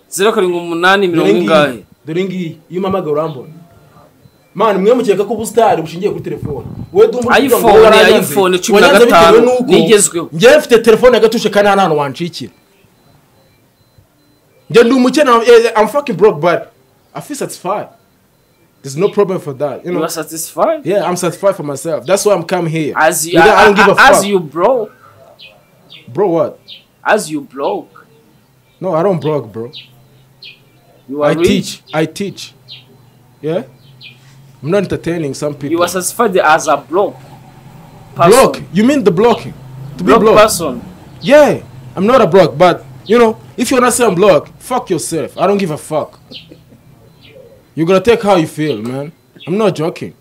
B: zeru karindwi umunani
C: dore
B: mirongo
C: ngiyi
B: ingahe
C: dore ngiyi iyo umpamagaye urambona mani mwe mukeka ko ubusitari bushingiye kuri telefone wowe dumba urivuga ngo
B: iPhone,
C: wowe waranyanze.
B: iPhone cumi na
C: Wanyanze bitewe
B: gatanu,
C: n'uko
B: nigezweho.
C: njyewe mfite telefone ya gatushe kandi nta n'ahantu wancikira njye ndi umukene eh, I'm fucking broke but I feel satisfied there's no problem for that you
B: you
C: know
B: are satisfied
C: yeah I'm satisfied for myself that's why I'm come here
B: as you
C: You know, I don't give a
B: as
C: fuck
B: you broke
C: bro what
B: as you broke
C: no I don't broke bro
B: you
C: I
B: are rich
C: teach I teach yeah I'm not entertaining some people
B: you are satisfied as a broke
C: Block.
B: person
C: You mean the blocking? To be
B: broke
C: blocked?
B: person
C: Yeah. I'm not a block, but you know, if you're not saying block, fuck yourself. I don't give a fuck. You're gonna take how you feel, man. I'm not joking.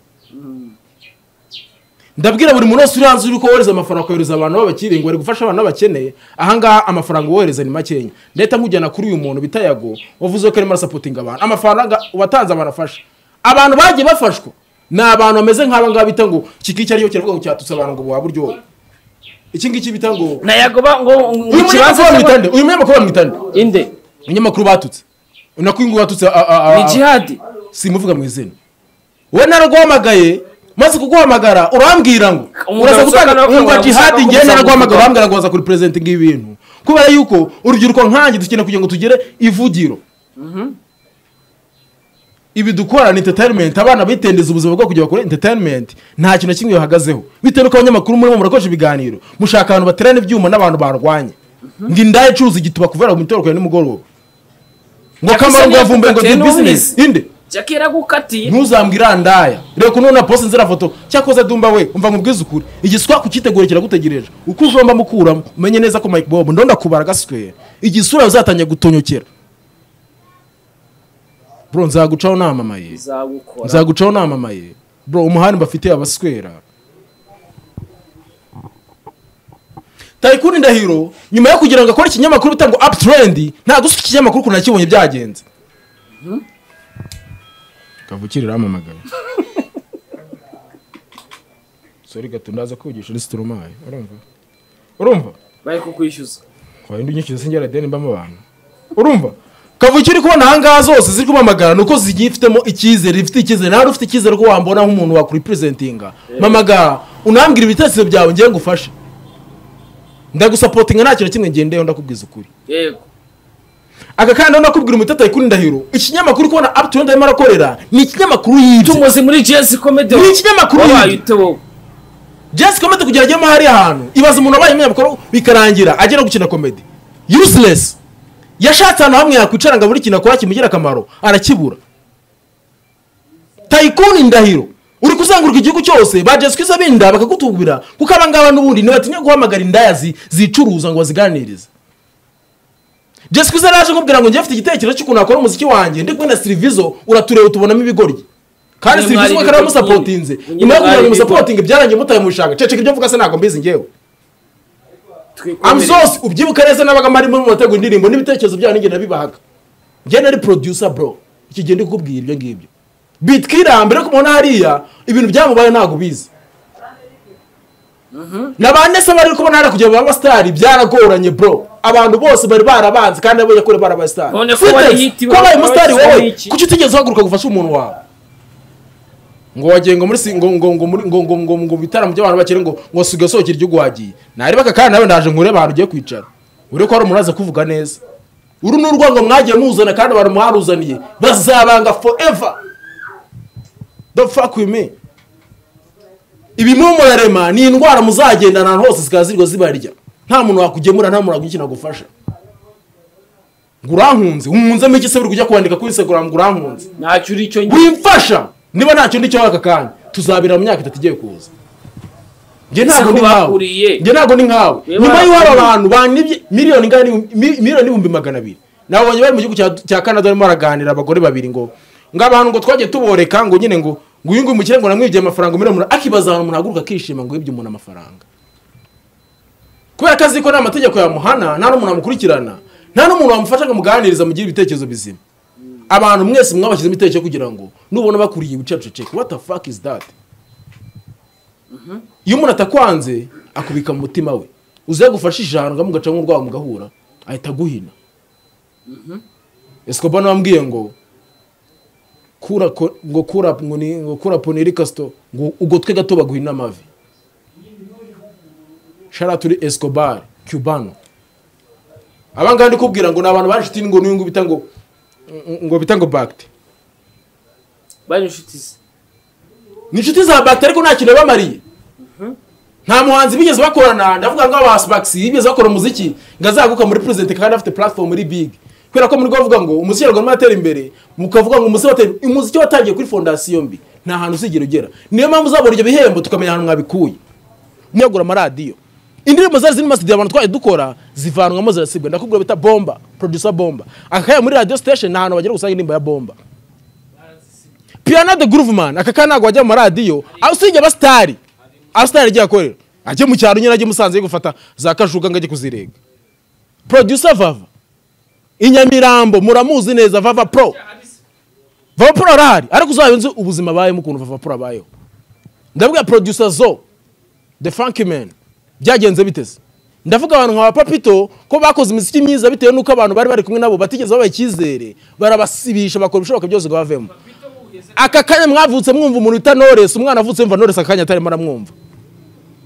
C: ndabwira buri muntu wese uri hanze uri ko wohereza amafaranga ukohereza abantu b'abakire ngo bari gufasha abantu babakeneye ahangaha amafaranga wohereza ni makenya ndahita nkujyana kuri uyu muntu bita yago wavuze ko arimo arasapotinga abantu amafaranga watanze abantu afasha abantu bagiye bafashwa ni abantu bameze nk'aba ngaba bita ngo iki ngiki ariyo kiravuga ngo cyatutse abantu ngo buhabwe uryohe iki ngiki bita ngo
B: nayagoba ngo ngo- ngo
C: uyu munyamakuru
B: cy'aba-
C: bamwitande uyu munyamakuru bamwitande
B: inde
C: umunyamakuru batutse unako uyu nguyu watutse a- a- a-
B: ni jihadi
C: simuvuga mu izina wowe naraguhamagaye maze kuguhamagara urambwira ngo
B: Umugabo
C: uraza
B: ushaka
C: gutanga
B: no-
C: umva jihadi
B: ushaka
C: ngewe
B: kugusanga
C: naraguhamagara
B: umugabo.
C: urambwira ngo waza kuri perezida ngibi bintu kubera yuko urubyiruko nkanjye dukeneye kugira ngo tugere ivugiro ibi dukora ni entertainment abana bitendeza ubuzima bwo kugira bakore entertainment nta kintu na kimwe bahagazeho bitewe nuko abanyamakuru murimo murakoresha ibiganiro mushaka abantu baterana ibyuma n'abantu barwanya ngo indaya icuruza igituba kuvera mu mitorokore nimugoroba ngo
B: Jack
C: kamaro
B: Isoni
C: ngo yavumbuye ngo
B: yagukatiye
C: ndi business
B: n'ubizi.
C: inde
B: jackie yaragukatiye
C: ntuzambwira ndaya reka unona posi nzira foto cyakoze dumba we umva nkubwize ukuri igiswa kukitegura kiragutegereje uko uzomba mukuramo umenye neza ko mike bob ndo ndakubara gaswera igisura uzatangiye gutonyokera bro nzagucaho namamaye
B: bizagukora
C: nzagucaho namamaye bro umuhanda bafite abaswera tayikuni ndahiro nyuma yo kugira ngo akore ikinyamakuru bita ngo uptrend nta gusa iki kinyamakuru ukuntu nakibonye byagenze kavukire iramamagara sori gato ndaza kwigisha uri sitoromaye urumva urumva
B: bari kukwishyuza
C: wawe ndi unyishyuza sinjye radiyani mbamo abantu urumva kavukire uri kubona ahangaha zose ziri kumamagara ni uko zigiye ifitemo icyizere ifite icyizere nawe ufite icyizere ko wambona nk'umuntu wakuripresentinga mamagara unambwira ibitekerezo byawe ngewe ngufashe ndagusapotinga nta kintu na kimwe ngendeyeho ndakubwiza ukuri
B: yego
C: aka kandi ndakubwira umuteto ayikuri ndahiro ikinyamakuru uri kubona apu arimo arakorera ni ikinyamakuru yibye
B: tumuzi muri jesi komedi
C: Ni ikinyamakuru
B: wabaye
C: yibye.
B: ute wowe
C: jesi komedi kugira ajyemo hariya hantu ibaza umuntu wabaye umunyamakuru bikarangira ajya no gukina komedi useless yashatse ahantu hamwe yakwicara ngo buri kintu akora kimugira akamaro arakibura tayikuni ndahiro uri kuzenguruka igihugu cyose ba jesi kwiza binda bakagutubwira kuko abangaba n'ubundi ntibatinya guhamagara indaya zi- zicuruza ngo baziganirize jesi kwiza naje nkubwira ngo njye mfite igitekerezo cy'ukuntu wakora umuziki wanjye ndi kumwe na sirivizo uratureba tubonamo ibigoryi kandi
B: Nyamara
C: sirivizo we
B: ibigoryi-
C: karaba musapotinze nyuma yo kugira ngo
B: Nyamara
C: umusapotinge byarangiye mutabimushaka ceceka ibyo mvuga se ntabwo mbizi ngewe
B: twikomerere
C: amzose ubyibuka neza n'abaga marimo mubategura indirimbo n'ibitekerezo byayo ninjye nabibahaga njye nari producer bro iki gihe ndi kukubwira ibyo ngibyo bitwirambere ko mubona hariya ibintu byamubaye ntabwo ubizi na ba nese bari kubona hariya kugira ngo babe abasitari byaragoranye bro abantu bose bari barabanze kandi nabo yakore bari abasitari
B: None ko
C: Sitari,
B: wari hit
C: ko wabaye
B: iwawe,
C: umusitari
B: wabaye
C: wowe
B: iki?
C: kuki utigeze uhaguruka gufasha umuntu wawe ngo wagiye ngo muri si- ngo ngo ngo muri- ngo ngo ngo ngo bitaramo by'abantu bakire ngo ngo siga sohokera igihugu wagiye nareba aka kandi nawe ndaje nkure abantu ugiye kwicara uri ko hari umuntu uraza kuvuga neza uru ni urwango mwagiye muzana kandi abantu mwaruzaniye bazabanga forever the fuck with me ibimumurarema ni indwara muzagendana ahantu hose zikaba zirwa zibarya nta muntu wakugemura nta muntu wakugira nagufasha ngo urankunze umpunzemo iki se buri kujya kwandika kuri instagram ngo urankunze
B: ntacyo uri cyo njye
C: wimfasha niba ntacyo ndi cyo aka kanya tuzabira mu myaka itatu igiye kuza njye
B: Ese
C: ntabwo
B: ko
C: ndi nkawe
B: bakuriye?
C: njye ntabwo ndi nkawe
B: Niba
C: nyuma y'uko hari
B: bakuriye.
C: abantu banibye miliyoni ingana n'ibihumbi- mi- miliyoni n'ibihumbi magana abiri nabonye bari mu gihugu cya- cya canada barimo baraganira abagore babiri ngo ngo abantu ngo twagiye tuboreka ngo nyine ngo ngo uyu nguyu umukire ngo namwibye amafaranga miliyoni umunani akibaza ahantu umuntu ahaguruka akishima ngo yibye umuntu amafaranga kubera ko azi ko nta mategeko yamuhana nta n'umuntu wamukurikirana nta n'umuntu wamufasha ngo amuganirize amugire ibitekerezo bizima abantu mwese mwabashyizemo ibitekerezo kugira ngo nubona bakuriye wicara uceceke what the fuck is that iyo umuntu atakwanze akubika mu mutima we uze yagufasha ijana ngo mugaca nk'urwaho mugahura ahita aguhina esikoba nambwiye ngo kura ko- ngo kura ngo ni- ngo kura poneri kasito ngo ugotwe gato baguhina amavi sharaturi esikobar cubano abangaba ndi kubwira ngo ni abantu banshuti ngo n'uyu nguyu bita ngo ngo bita ngo bagite
B: bari inshuti ze
C: ni inshuti za bagite ariko nta kintu bamariye nta muhanzi bigeze bakorana ndavuga ngo abasibakisi bigeze bakora umuziki ngo azaguka muri perezida kandi afite platform iri big kubera ko muri bavuga ngo umuziki nyarwanda uratera imbere mukavuga ngo umuziki watera umuziki watangiye kuri fondasiyo mbi nta hantu uzigera ugera niyo mpamvu uzabona ibyo bihembo tukamenya ahantu mwabikuye mwagura amaradiyo indirimbo zari ziri mu masitadiyo abantu twaje dukora zivanwamo zirasibwa ndakubwira bita bomba producer bomba aka kanya muri radio station ni ahantu bagera gusanga indirimbo ya bomba piano the groove man aka kana ntabwo wajya mu maradiyo aho usibye abasitari abasitari agiye akorera ajye mu cyaro nyine ajye musanze yo gufata za kajuga ngo ajye kuzirega producer vava inyamirambo muramuzi neza vava pro vava pro arahari ariko uzaba nzi ubuzima abayemo ukuntu vava pro abayeho ndavuga producer zo the funky man byagenze biteze ndavuga abantu nka papito ko bakoze imiziki myiza bitewe n'uko abantu bari bari kumwe nabo batigeze babaha icyizere barabasibisha bakora ibishoboka byose ngo bavemo aka kanya mwavutse mwumva umuntu wita noresi umwana avutse yumva noresi aka kanya atarimo aramwumva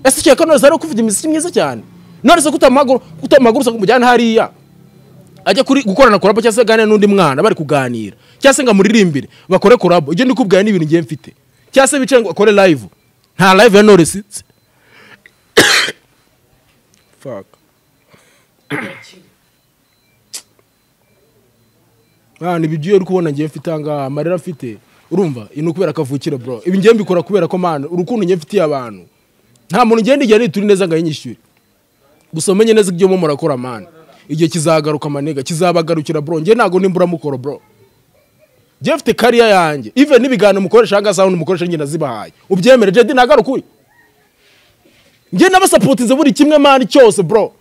C: ese ukeka ko noresi ari kuvuga imiziki myiza cyane noresi kutamaguru kutamaguru kumujyana hariya ajya kuri gukorana korabo cyangwa se aganira n'undi mwana bari kuganira cyangwa se ngo amuririmbire bakore korabo ibyo ndi kubwira ni ibintu ngiye mfite cyangwa se bicaye ngo akore live nta live ya noresi fuck Mwana ibi by'iyo uri kubona ngiye mfite ahangaha amarira mfite urumva iyi ni ukubera akavukire bro ibi ngiye mbikora kubera ko mwana urukundo ngiye mfitiye abantu nta muntu ngenda igihe nituri neza ngo ayinyishyure gusa umenye neza ibyo mu murakora mwana igihe kizagaruka amanega kizabagarukira bro njye ntabwo nimburamukoro bro njye mfite kariya yanjye even n'ibiganiro mukoresha ahangaha sound mukoresha njye nazibahaye ubyemere jedi ntagarukure ukuri njye nabasapotize buri kimwe mani cyose bro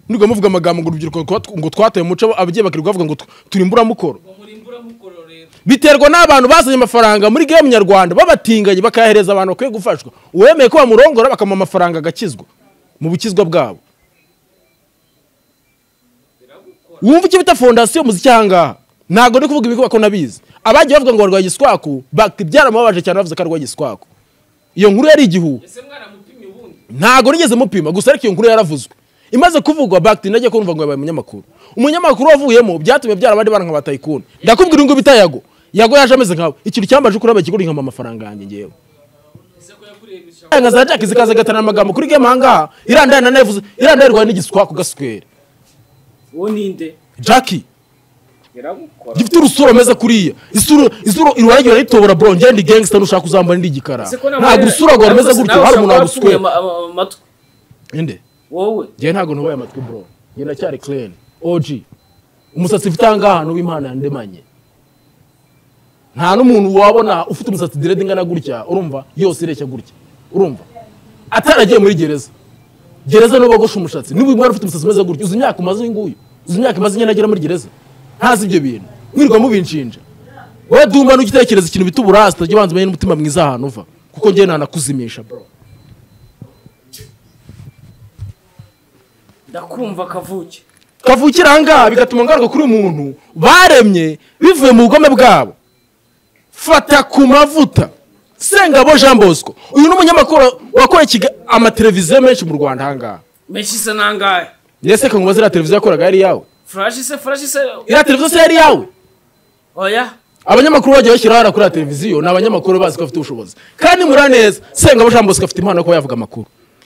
C: nubwo muvuga amagambo ngo urubyiruko rwa- ngo twataye umuco ababyeyi bakirirwa bavuga ngo tu- turi imburamukoro biterwa n'abantu bazanye amafaranga muri game nyarwanda babatinganye bakayahereza abantu bakwiye gufashwa uwemeye ko bamurongora bakamuha amafaranga agakizwa mu bukizwa bwabo wumva icyo bita fondasiyo muziki ahangaha ntabwo ndi kuvuga ibikorwa ko nabizi abagiye bavuga ngo barwaye igiswaku bak- byaramubabaje cyane bavuze ko arwaye igiswaku iyo nkuru yari igihuha ntago nigeze mupima gusa ariko iyo nkuru yaravuzwe imaze kuvugwa bakiti najya kumva ngo yabaye umunyamakuru umunyamakuru wavuyemo byatumye byara abandi bana nka batayikuni ndakubwira ngo bita yago yago yaje ameze nkawe ikintu cyambaje kuri abakiguri nkama amafaranga yanjye ngewe nka za jack zikaza gatana amagambo kuri game ahangaha irandaye na nevuze irandaye rwaye n'igiswa ku gaswere
B: uwo ninde
C: jackie
B: iragukora
C: gifite urusura ameze kuriya isura isura irwaragira ritobora bro ngende gangster nushaka kuzambara ndi igikara ntabwo urusura rwawe rumeze gutyo hari umuntu waguswera
B: amatwi
C: inde
B: wowe
C: njye ntabwo ntubaye amatwi bro njye ndacyari clean OG umusatsi mfite ahangaha ni uw'Imana yandemanye nta n'umuntu wabona ufite umusatsi direde ingana gutya urumva yose ireshya gutya urumva ataragiye muri gereza gereza niwo bogosha umushatsi niba uyu mwana ufite umusatsi umeze gutya uzi imyaka umaze uyu nguyu uzi imyaka imaze inyana agera muri gereza ntazi ibyo bintu mwirirwa mubinshinja wowe dumba n'ugitekereza ikintu bita uburasi utajya ubanza umenye n'umutima mwiza ahantu uva kuko njye ntanakuzimisha bro
B: ndakumva kavuke
C: kavukira ahangaha bigatuma ngaruka kuri umuntu baremye bivuye mu bugome bwabo fata ku mavuta sengabo jean bosco uyu ni umunyamakuru wakoreye Kiga- amateleviziyo menshi mu rwanda ahangaha
B: meshi isa nangahe
C: ndetse ko nkubaze iriya televiziyo yakoraga yari iyawe
B: furashi se furashi se
C: iriya televiziyo se yari iyawe
B: oya
C: abanyamakuru bajya bashyiraho hariya kuri iriya televiziyo ni abanyamakuru bazi ko bafite ubushobozi kandi muraneza sengabo jean bosco afite impano yo kuba yavuga amakuru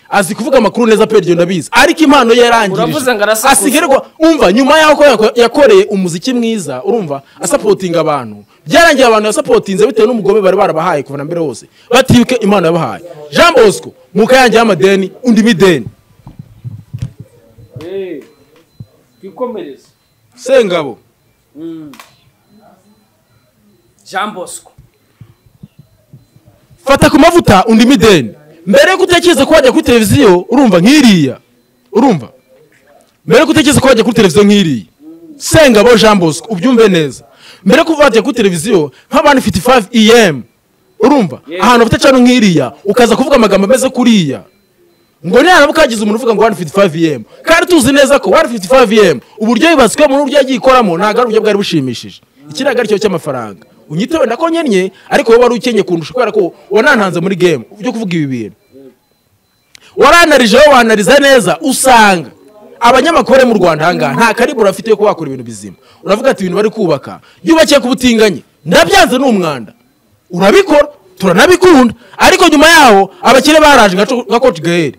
C: azi kuvuga amakuru neza pe iryo ndabizi ariko impano ye yarangirije
B: Uravuze ngo arasakuza.
C: asigarirwa umva nyuma y'aho ko yako- yakoreye umuziki mwiza urumva asapotinga abantu byarangiye abantu yasapotinze bitewe n'umugobe bari barabahaye kuva na mbere hose batibuke impano yabahaye jean bosco muka yanjye y'amadeni undi mideni
B: twikomereze
C: sengabo
B: jean bosco
C: fata ku mavuta undi mideni mbere yuko utekereza ko wajya kuri televiziyo urumva nk'iriya urumva mbere yuko utekereza ko wajya kuri televiziyo nk'iriya sengabo jean bosco ubyumve neza mbere yuko wajya kuri televiziyo nk'abantu ifite 5 em urumva ahantu bafite cano nk'iriya ukaza kuvuga amagambo ameze kuriya ngo niharabu kagize umuntu uvuga ngo 155 em kandi tuzi neza ko 155 em uburyo yubatswemo n'uburyo yagiye ikoramo ntabwo ari uburyo bwari bushimishije iki ntabwo ari cyo cy'amafaranga unyite wenda ko nkennye ariko wowe wari ukennye kundusha kubera ko wanantanze muri game byo kuvuga ibi bintu waranarije wowe wanariza neza usanga abanyamakuru bari mu rwanda ahangaha nta karibura afite yo kuba wakora ibintu bizima uravuga ati ibintu bari kubaka yubakiye ku butinganye ndabyanze ni umwanda urabikora turanabikunda ariko nyuma yaho abakire baraje nka- nka coach gael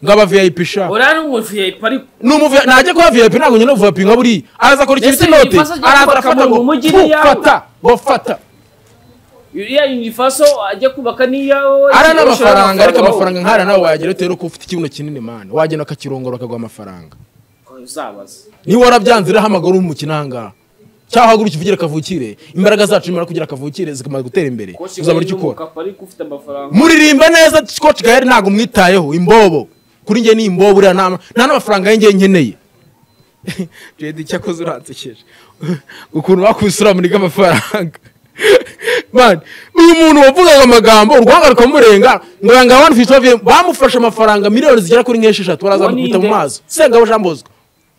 C: ngo aba vip sha
B: uriya ni umuviyayipi ariko
C: ni umuvi najya kuba vip ntabwo nyine vip nka buriya araza akora ikintu
B: Ese
C: cy'inote
B: ibibazo byo
C: araza
B: kubaka
C: arafata
B: mu
C: ngo
B: mujyi ni iyawe.
C: fata ngo fata
B: uriya yunifaso ajya kubaka n'iyawe
C: ari n'amafaranga ariko amafaranga nk'ariya nawe wayagira bitewe n'uko ufite ikibuno kinini mani wagenda akakirongora akaguha amafaranga
B: uzabaza
C: niba warabyanze urahamagara uri umukino ahangaha cyangwa haguruka uvugire kavukire imbaraga zacu nimara kugira kavukire zikamaze gutera imbere uzabona icyo ukora
B: ariko ufite amafaranga
C: muririmba neza scotch gael ntabwo mwitayeho imbobo kuri njye ni imbobo uriya nta nta n'amafaranga y'ingiye nkeneye jedi cyakoze uransekeje ukuntu wakubise uramurika amafaranga Man, uyu muntu wavugaga amagambo urwanga rukamurenga ngo yanga abantu fifty bamufashe amafaranga miliyoni zigera kuri nk'esheshatu baraza
B: Uwo ni
C: gukubita mu
B: nde?
C: maso sengabo jean bosco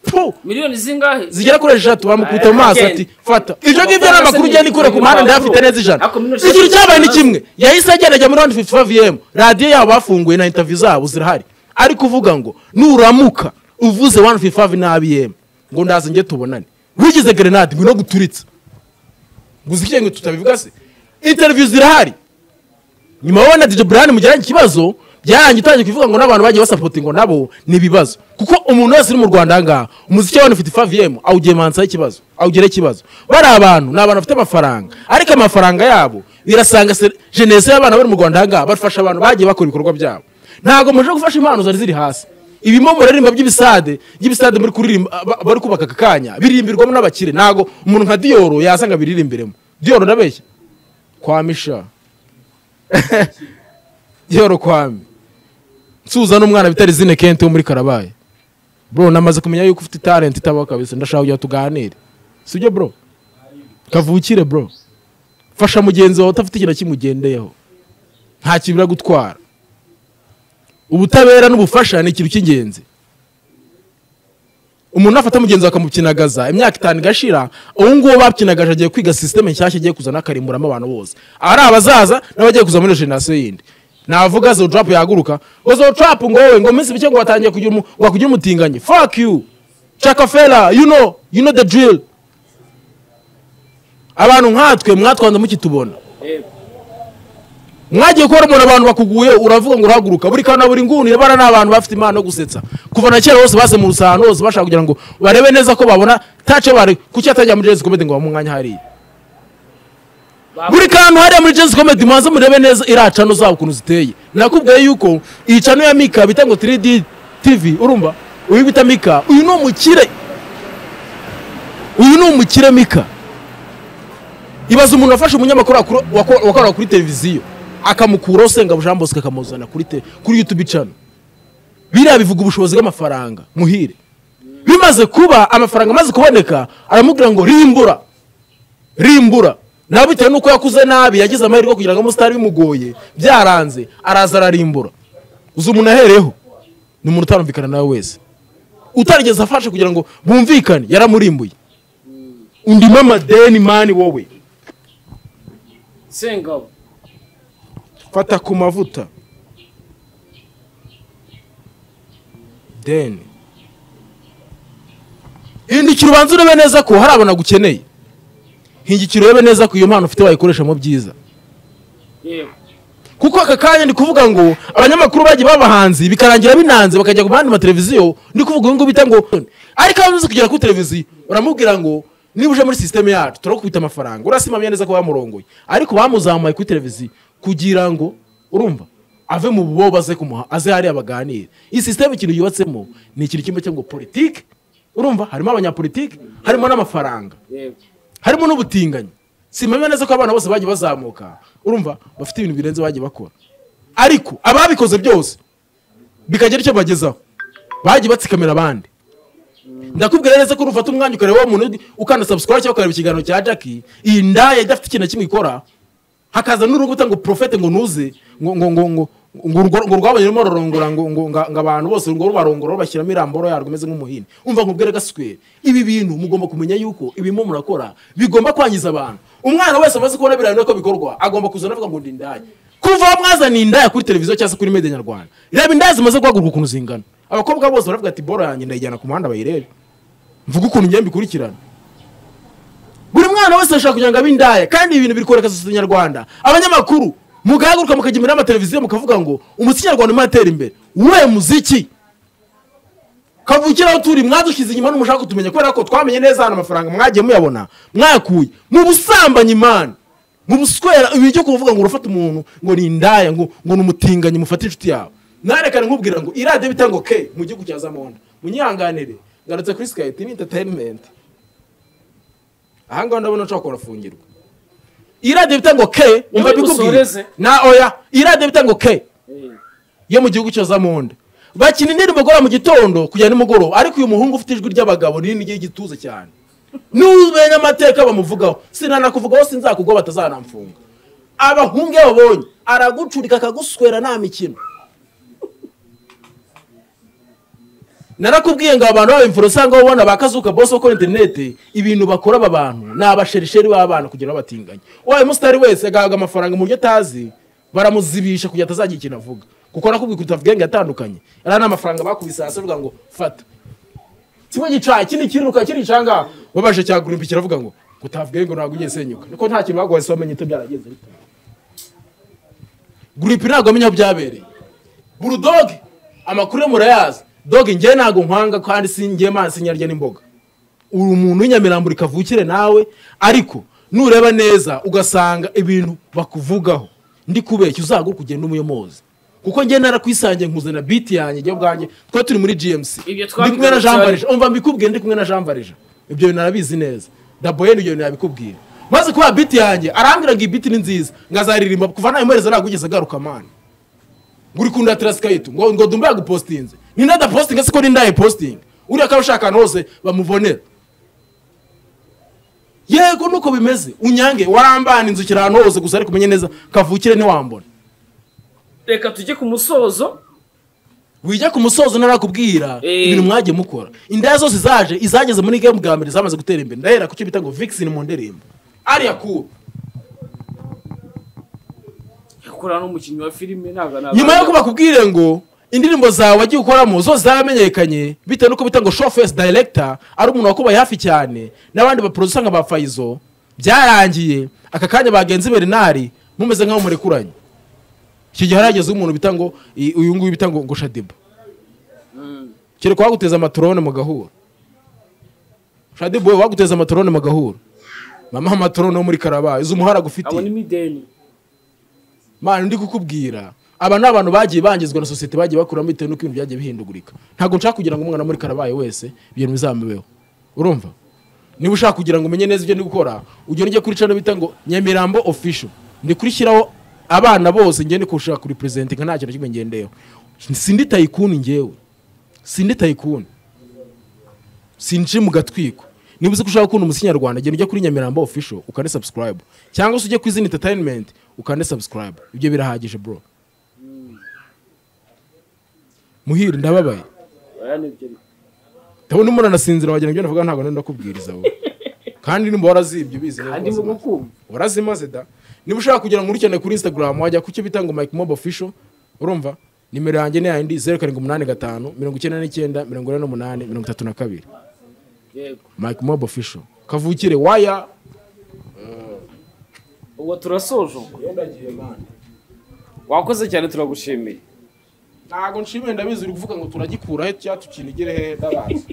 C: Puh!
B: miliyoni zingahe
C: zigera kuri eshatu bamukubita mu maso ati fata ibyo ngibyo ni amakuru ugenda ikura ku muhanda ndayafite neza ijana ikintu cyabaye ni kimwe yahise agerageza muri 155 vm radiyo yabo bafunguye na interview zabo zirahari ari kuvuga ngo nuramuka uvuze 155 na bm ngo ndaza njye tubonane wigize grenade ngwino guturitsa gusa ikiye ngo tutabivuga se interview zirahari nyuma wowe na DJ Brian mugiranye ikibazo byarangiye utangiye kuvuga ngo n'abantu bagiye basapotinga nabo ni ibibazo kuko umuntu wese uri mu Rwanda ahangaha umuziki wa 155 VM awugiye mansa ikibazo awugera ikibazo bari abantu ni abantu bafite amafaranga ariko amafaranga yabo birasanga se- jeunesse y'abana bari mu Rwanda ahangaha bafasha abantu bagiye bakora ibikorwa byabo ntabwo muje gufasha impano zari ziri hasi ibimo muraririmba by'ibisade by'ibisade muri kuririmba ba- bari kubaka aka kanya biririmbirwamo n'abakire ntabwo umuntu nka Dioro yasanga biririmbiremo Dioro ndabeshya kwa Misha Dioro kwami nsuza n'umwana bitari zine kente wo muri karabaye bro namaze kumenya yuko ufite talent itabaho kabisa ndashaka kugira tuganire sibyo bro kavukire bro fasha mugenzi wawe utafite ikintu kimugendeyeho nta kintu biragutwara ubutabera n'ubufasha ni ikintu cy'ingenzi umuntu afata mugenzi we akamupyinagaza imyaka itanu igashira ubu ngubu bapyinagaje agiye kwiga sisiteme nshyashya igiye kuzana akarimburamo abantu bose ari abazaza n'abagiye kuza muri generasiyo yindi navuga zodurapu yahaguruka ngo zodurapu ngo wowe ngo minsi mike ngo watangiye kugira umu- wakugira umutinganyi fuck you chakafera you know you know the drill abantu nkatwe mwatwanze mukitubona mwagiye kubona umuntu abantu bakuguye uravuga ngo urahaguruka buri kantu na buri nguni bara ni abantu bafite impano yo gusetsa kuva na kera bose baze mu rusahano hose bashaka kugira ngo barebe neza ko babona tace bari kuki atajya muri jezi komedi ngo bamuhe umwanya hariya buri kantu hariya muri jezi komedi mubanze murebe neza iriya cano zabo ukuntu ziteye nakubwiye yuko iyi cano ya mika bita ngo 3D tv urumva uyu bita mika uyu ni umukire uyu ni umukire mika ibaza umuntu wafashe umunyamakuru wakora- wako- wakorera kuri televiziyo akamukuraho sengabo jean bosco akamuzana kuri te- kuri youtube channel biriya bivuga ubushobozi bw'amafaranga muhire bimaze kuba amafaranga amaze kuboneka aramubwira ngo rimbura rimbura nawe bitewe n'uko yakuze nabi yagize amahirwe kugira ngo amusitari bimugoye byaranze araza ararimbura uzi umuntu ahereyeho ni umuntu utarumvikana nawe wese utarigeze afashe kugira ngo bumvikane yaramurimbuye undimo amadeni mani wowe
B: sengabo
C: fata ku mavuta deni hindukira ubanza urebe neza ko hari abantu agukeneye hindukira urebe neza ko iyo mpano ufite wayikoresha mu byiza
B: yewe
C: kuko aka kanya ndi kuvuga ngo abanyamakuru bagiye babahanzi bikarangira binanze bakajya ku mandi mateleviziyo ndi kuvuga uyu nguyu bita ngo ariko iyo uzi kugera kuri televiziyo uramubwira ngo niba uje muri sisiteme yacu turakubita amafaranga urasimamye neza ko bamurongoye ariko bamuzamuye kuri televiziyo kugira ngo urumva ave mu bubobo aze kumuha aze hariya baganire iyi sisiteme ikintu yubatsemo ni ikintu kimwe cyo ngo politiki urumva harimo abanyapolitiki harimo n'amafaranga
B: yewe
C: harimo n'ubutinganyi simamya neza ko abana bose bagiye bazamuka urumva bafite ibintu birenze bagiye bakora ariko ababikoze byose bikagira icyo bagezaho bagiye batsikamira abandi ndakubwira neza ko nufata umwanya ukareba wa muntu ukanda subscribe cyangwa ukareba ikiganiro cya jackie iyi ndaya idafite ikintu na kimwe ikora hakaza n'urubuta ngo profete ngo nuze ngo ngo ngo ngo ngo urwo- ngo rwabonye rurimo rurongora ngo ngo nga- ngo abantu bose ngo rubarongora rubashyiramo iramboro yarwo imeze nk'umuhini umva nkubwire gaswere ibi bintu mugomba kumenya yuko ibimo murakora bigomba kwangiza abantu umwana wese amaze kubona birayi ko bikorwa agomba kuzana avuga ngo ndi indaya kuva aho mwazaniye indaya kuri televiziyo cyangwa se kuri media nyarwanda reba indaya zimaze guhaguruka ukuntu zingana abakobwa bose baravuga ati boro yanjye ndayijyana ku muhanda bayirebe mvuga ukuntu igenda ikurikirana buri mwana wese ashaka kugira ngo abe indaya kandi ibi bintu birikwereka sosiyete nyarwanda abanyamakuru mugahaguruka mukajya imbere y'amateleviziyo mukavuga ngo umuziki nyarwanda urimo atera imbere we muziki kavukira aho turi mwadushyize inyuma n'umushaka kutumenya kubera ko twamenye neza hano amafaranga mwagiye muyabona mwayakuye mu busambanyi mani mu buswera ibi byo kuvuga ngo urafata umuntu ngo ni indaya ngo ngo ni umutinganyi mufate inshuti yawe mwarekane nkubwira ngo iradiyo bita ngo ke mu gihugu cya zamonda munyihanganire ngarutse kuri sky tv entertainment ahangaha ndabona nshobora kurafungirwa iradiyo bita ngo ke umva
B: Wowe
C: bikubwiye
B: usoreze.
C: na oya iradiyo bita ngo ke
B: yewe
C: yo mu gihugu cyo zamonda bakina indirimbo gora mu gitondo kujya nimugoroba ariko uyu muhungu ufite ijwi ry'abagabo rinini ry'igituza cyane n'ubenya amateka bamuvugaho sinanakuvugaho sinzakugwa batazanamfunga abahungu iyo babonye aragucurika akaguswera nta mikino narakubwiye ngo abantu b'abimfura ngo ubona ba kazuka bose bakora interineti ibintu bakora aba bantu ni abasherisheri b'abana kugira ngo batinganye wabaye umusitari wese agahabwa amafaranga mu buryo atazi baramuzibisha kugira ngo atazagira ikintu avuga kuko nakubwiye kugira avuge ngo atandukanye ariya ni amafaranga bakubise hasi avuga ngo fata kimwe gica ikindi kiruka ikindi gicanga wabasha cyagurumbi kiravuga ngo kutavuge ngo ntabwo ugiye senyuka niko nta kintu baguhaye se wamenye icyo byaragenze gurupe ntabwo amenya aho byabereye burudoge amakuru ye murayazi doge njye ntabwo nkwanga kandi si njye mazi nyarya n'imboga uri umuntu w'inyamirambo kavukire nawe ariko nureba neza ugasanga ibintu bakuvugaho ndi kubeshya uzagwa kugenda umuyomozi kuko njye narakwisangiye nkuzana biti yanjye njye ubwanjye twari turi muri gmc
B: Ibyo
C: ndi kumwe na
B: twabigarutse
C: jean
B: hari-
C: barija umva mbikubwiye ndi kumwe na jean barija ibyo bintu arabizi neza daboyeni ibyo bintu yabikubwira maze kuba biti yanjye arambwira ngo iyi biti ni nziza ngazaririmba kuva nayimuhereza ntabwo ugeze agaruka mani nguri kunda tirasikayito ngo ngo dumbe yagupositinze ni nadapositinga siko ni ndayipositinga uriya kaba ushaka ahantu hose bamubonera yego nuko bimeze unyange warambana inzukira ahantu hose gusa ariko umenye neza kavukire ntiwambona
B: reka tujye ku musozo
C: wijya ku musozo narakubwira
B: Eh.
C: ibintu mwagiye mukora indaya zose zaje izageze muri game bwa mbere zamaze gutera imbere ndahera ku cyo bita ngo vixen mu ndirimbo ariya kuba
B: yakorana n'umukinnyi wa filime ntabwo nabwo
C: nyuma yuko bakubwire ngo indirimbo zawe wagiye ukoramo zose zaramenyekanye bitewe nuko bita ngo show face director ari umuntu wakubaye hafi cyane n'abandi baproducer nka ba Faizo byarangiye aka kanya bagenzi Bernard mumeze nkaho murekuranye icyo gihe harageze umuntu bita ngo i- uyu nguyu bita ngo ngo Shadiba kereka waguteza amatorone mu gahura Shadiba we waguteza amatorone mu gahura mama amatorone wo muri Karaba izo umuhara gufitiye
B: abona imideni
C: mana ndi kukubwira aba ni abantu bagiye bangizwa na sosiyete bagiye bakuramo bitewe n'uko ibintu byagiye bihindagurika ntabwo nshaka kugira ngo umwana wo muri karabaye wese ibintu bizamubeho urumva niba ushaka kugira ngo umenye neza ibyo ndi gukora ugenda ujya kuri cano bita ngo nyamirambo official ndi kurishyiraho abana bose ngende kushaka kuri presentinga nta kintu na kimwe ngendeyeho sindi tayikuni ngewe sindi tayikuni sinjiye mu gatwiko niba uzi ko ushaka gukunda umuziki nyarwanda genda ujya kuri nyamirambo official ukande subscribe cyangwa se ujye ku izina entertainment ukande subscribe ibyo birahagije bro muhire ndababaye
B: baranibye
C: ndabona umuntu anasinzira wagira ngo ibyo navuga ntabwo nari ndakubwiriza we kandi nimba warazibye ubizi neza
B: andi mu
C: wazimaze.
B: gukumva
C: warazimaze da niba ushaka kugira ngo urukeneye kuri instagram wajya ku cyo bita ngo mike mob official urumva nimero yanjye ni yayindi zeru karindwi umunani gatanu mirongo icyenda n'icyenda mirongo ine n'umunani mirongo itatu na kabiri
B: yego
C: mike mob official kavukire waya
B: ubwo turasoje ubwo. wakoze cyane turagushimiye
C: ntabwo nshimiye ndabizi uri kuvuga ngo turagikuraho cyangwa tukinigire he ndabazi